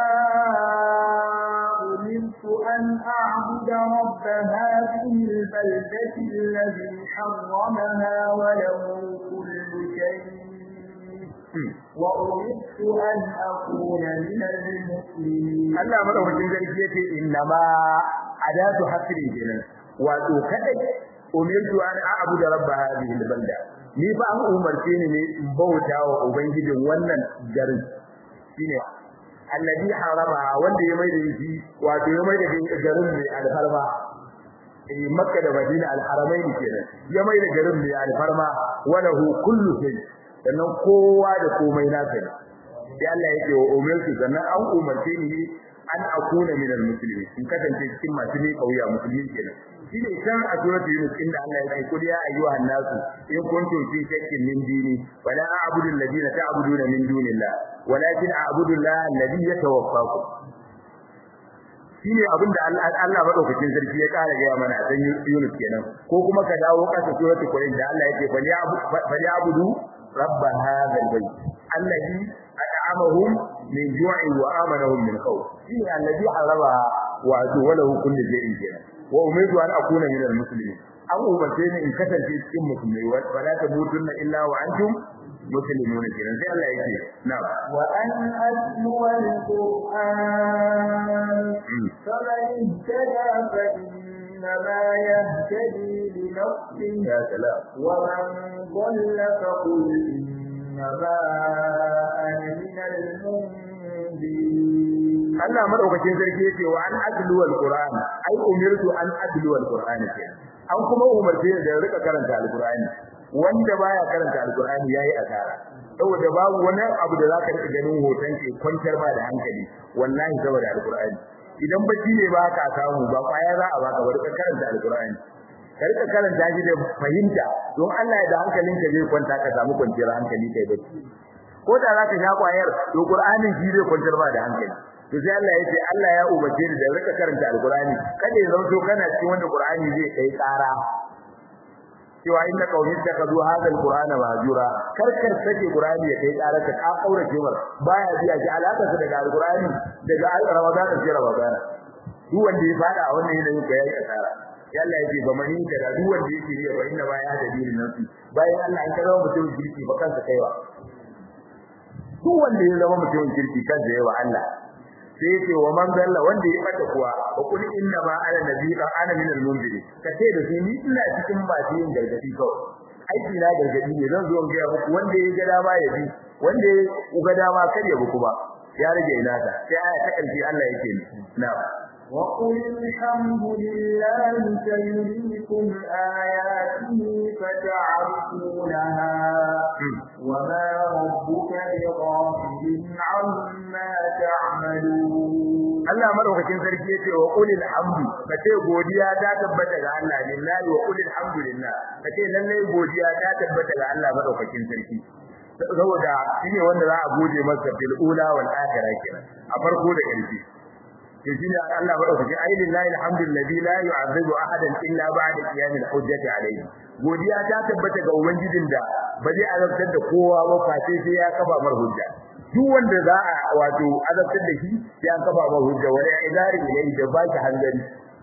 أمرت أن أعبد رب هذه البلدة الذي حرمها وله كل شيء وأمرت أن أكون من المسلمين Allah madaukakin sarki yace innama adatu hasri kenan wato kadai umirtu an a'budu rabb hadhihi albalda ni ba an umarce ni ne in bauta wa ubangijin wannan garin shine alladhi harama wanda ya mai da shi wato ya mai da garin mai alfarma eh makka da madina alharamain kenan ya mai da garin mai alfarma walahu kullu shay sannan kowa da komai nasa ne sai Allah yake wa umirtu sannan an umarce ni an akuna min almuslimin in kasance cikin masu ne kauya musulmi kenan shine kan a suratul yunus inda Allah ya ce kul ya ayyuhan nasu in kuntum fi shakkin min dini wala a'budu alladhina ta'buduna min dunillah walakin a'budu allaha alladhi yatawaffakum shine abin da Allah madaukakin sarki ya kara gaya mana a san Yunus kenan ko kuma ka dawo kasa suratul Qur'an da Allah yake fali abudu rabb hadha albayt alladhi at'amahum min ju'in wa amanahum min khawf shine alladhi haraba wa walahu kullu shay'in kenan wa umidu an akuna min almuslimin an umarce ni in kasance cikin musulmai wa la tamutunna illa wa antum مسلمون كده زي الله يجي نعم وأن أتلو القرآن فمن اهتدى فإنما يهتدي لنفسه يا سلام ومن ضل فقل إنما أنا من المنذرين Allah madaukakin sarki yace wa an adlu alquran ai umirtu an adlu alquran kenan an kuma umarce da rika karanta alqurani wanda baya karanta alqur'ani yayi asara saboda babu wani abu da zaka rika ganin hoton ke kwantar ba da hankali wallahi saboda alqur'ani idan bacci ne ba ka samu ba kwaya za a baka bari ka karanta alqur'ani ka rika karanta shi da fahimta don Allah ya da hankalinka zai kwanta ka samu kwanciyar hankali kai bacci ko da zaka sha kwayar to qur'anin shi zai kwantar ba da hankali to sai Allah ya ce Allah ya umarce ni da rika karanta alqur'ani kada ya zauto kana cikin wanda qur'ani zai kai tsara cewa inna qaumi takazu hadha alqur'ana mahjura karkar sake qur'ani ya kai tsara ka ka kaura cewar baya biya ji alaka sa daga alqur'ani daga ramadan sai ramadan duk wanda ya fada a wannan yanayin ka yayi asara ya Allah yake ba mani da duk wanda yake riya ba inna baya da dinin nafsi bayan Allah an karawa mutum kirki ba kansa kaiwa duk wanda ya zama mutum kirki kansa yayi wa Allah sai yake wa man dalla wanda ya bata kuwa wa kul inna ma ana nabiyya ana min al-munziri kace da shi ni ina cikin masu yin gargadi kawai aiki na gargadi ne zan zo in ga muku wanda ya ga dama ya bi wanda ya ga dama kar ya buku ba ya rage ina ta sai aya ta kalfi Allah yake ni na'am وقل الحمد لله سيريكم آياته فتعرفونها وما ربك بغافل عما تعملون Allah madaukakin sarki yace wa qul alhamdu kace godiya ta tabbata ga Allah lillahi wa qul alhamdulillah kace lalle godiya ta tabbata ga Allah madaukakin sarki saboda shine wanda za a gode masa fil ula wal akhirah kenan a farko da ƙarshe to shine Allah madaukaki ai lillahi alhamdulillahi la yu'adhibu ahadan illa ba'da qiyamil hujjati alayhi godiya ta tabbata ga ubangijin da ba zai azabtar da kowa ba face sai ya kafa mar hujja duk wanda za a wato azabtar da shi sai an kafa mar hujja wala idari ilayhi da ba shi hangari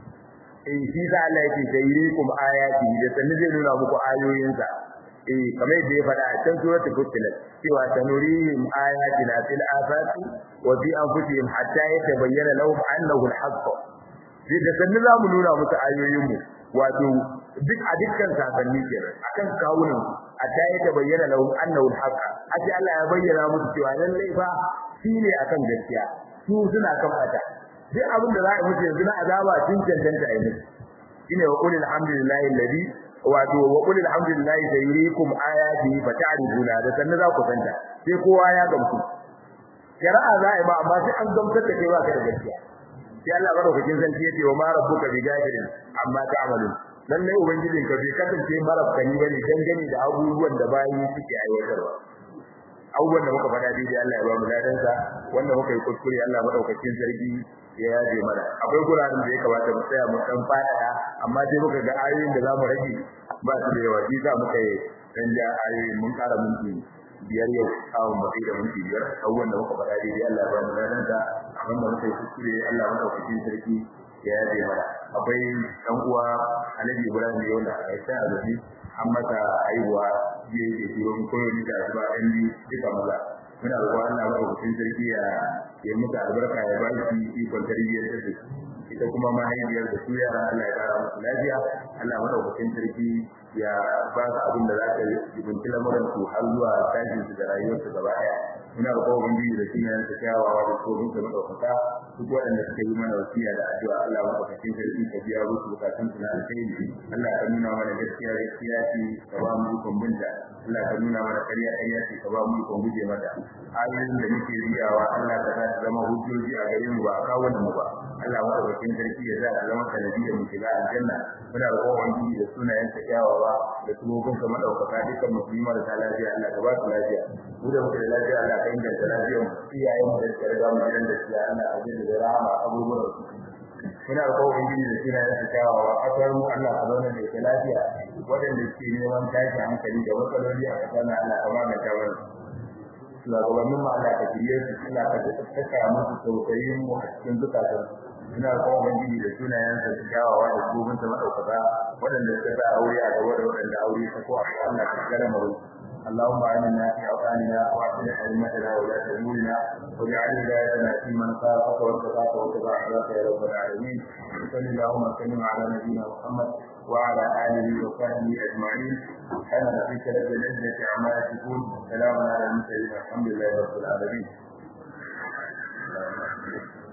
eh shi sa Allah yake sayyikum ayati da sanin zai nuna muku ayoyinsa eh kamar yadda ya faɗa a can suratul fussilat cewa sanurihim ayatina fil afaqi wa fi anfusihim hatta yatabayyana lahum annahu al-haqq sai da sanin za mu nuna musu ayoyin mu wato duk a dukkan sakanni kenan akan kawunan hatta yatabayyana lahum annahu al-haqq aje Allah ya bayyana musu cewa lallai fa shine akan gaskiya su suna kan fata duk abin da za a yi musu yanzu na azaba sun cancanta a yi musu shine wa qul alhamdulillahi alladhi wato wa qul alhamdulillahi sayuriikum ayati fata'rifuna da sannan za ku santa sai kowa ya gamsu shari'a za a yi ba amma sai an gamsar da kai ba ka da gaskiya sai Allah madaukakin sarki yace wa ma rabbuka bi gafirin amma ta'malun lallai ubangijin ka bai kasance marabkani bane dangane da abubuwan da bayi suke aiwatarwa abubuwan da muka faɗa daidai Allah ya ba mu ladansa wanda muka yi kuskure Allah madaukakin sarki ya yaje mana akwai guraren da ya kamata mu tsaya mu san fada amma sai muka ga ayoyin da zamu rage ba su da yawa shi za muka yi dan ja ayoyin mun ƙara minti biyar yau kawun mu da minti biyar abubuwan da muka faɗa daidai Allah ya ba mu ladansa abin da muka yi kuskure Allah madaukakin sarki ya yaje mana akwai dan uwa Alhaji Ibrahim yau da Aisha Azabi an masa haihuwa jiya yake turo mu koyo ni da asuba ɗan biyu duka maza muna roƙon Allah madaukakin sarki ya ya muka albarka ya ba shi ikon tarbiyyar da su ita kuma mahaifiyar da su yara Allah ya kara musu lafiya Allah madaukakin sarki ya ba su abin da za ta jibinci lamuran su har zuwa tashin su da rayuwar su gaba ɗaya muna roƙon ubangiji da sunayen sa kyawawa da tsohon sa madaukaka duk waɗanda suka yi mana wasiya da addu'a Allah madaukakin sarki ka biya musu bukatun su na alheri Allah ka nuna mana gaskiya gaskiya ce ka ba mu ikon binta Allah ka nuna mana ƙarya ƙarya ce ka ba mu ikon guje mata ayoyin da muke riyawa Allah ka sa zama hujjoji a gare mu ba a kawo mu ba Allah madaukakin sarki ya sa zama sanadiyar mu shiga aljanna muna roƙon ubangiji da sunayen sa kyawawa da tsohon sa madaukaka dukkan musulmi da lafiya Allah ka ba su lafiya mu da muke da lafiya Allah ka inganta lafiyar mu iyayen mu da suka riga mu gidan da siya Allah ka jin da rahama abubuwan su muna roƙon ubangiji da sunayen sa kyawawa kasar mu Allah ka zauna da ita lafiya waɗanda suke neman tashi hankali da matsaloli a kasar na Allah ka magance mana shugabannin mu Allah ka shirye su Allah ka saka musu tausayin mu a cikin zukatan ina kuma ubangiji da sunayen sa kyawawa da gobin sa madaukaka waɗanda suka sa aure a gaba da waɗanda aure ta ko a Allah ka kare mu اللهم آمنا في أوطاننا وأصلح أئمتنا وولاة أمورنا واجعل ولايتنا في من خافك واتقاك واتبع عبادك يا رب العالمين وصل اللهم وسلم على نبينا محمد وعلى آله وصحبه أجمعين سبحان ربك رب العزة عما يصفون سلام على المرسلين الحمد لله رب العالمين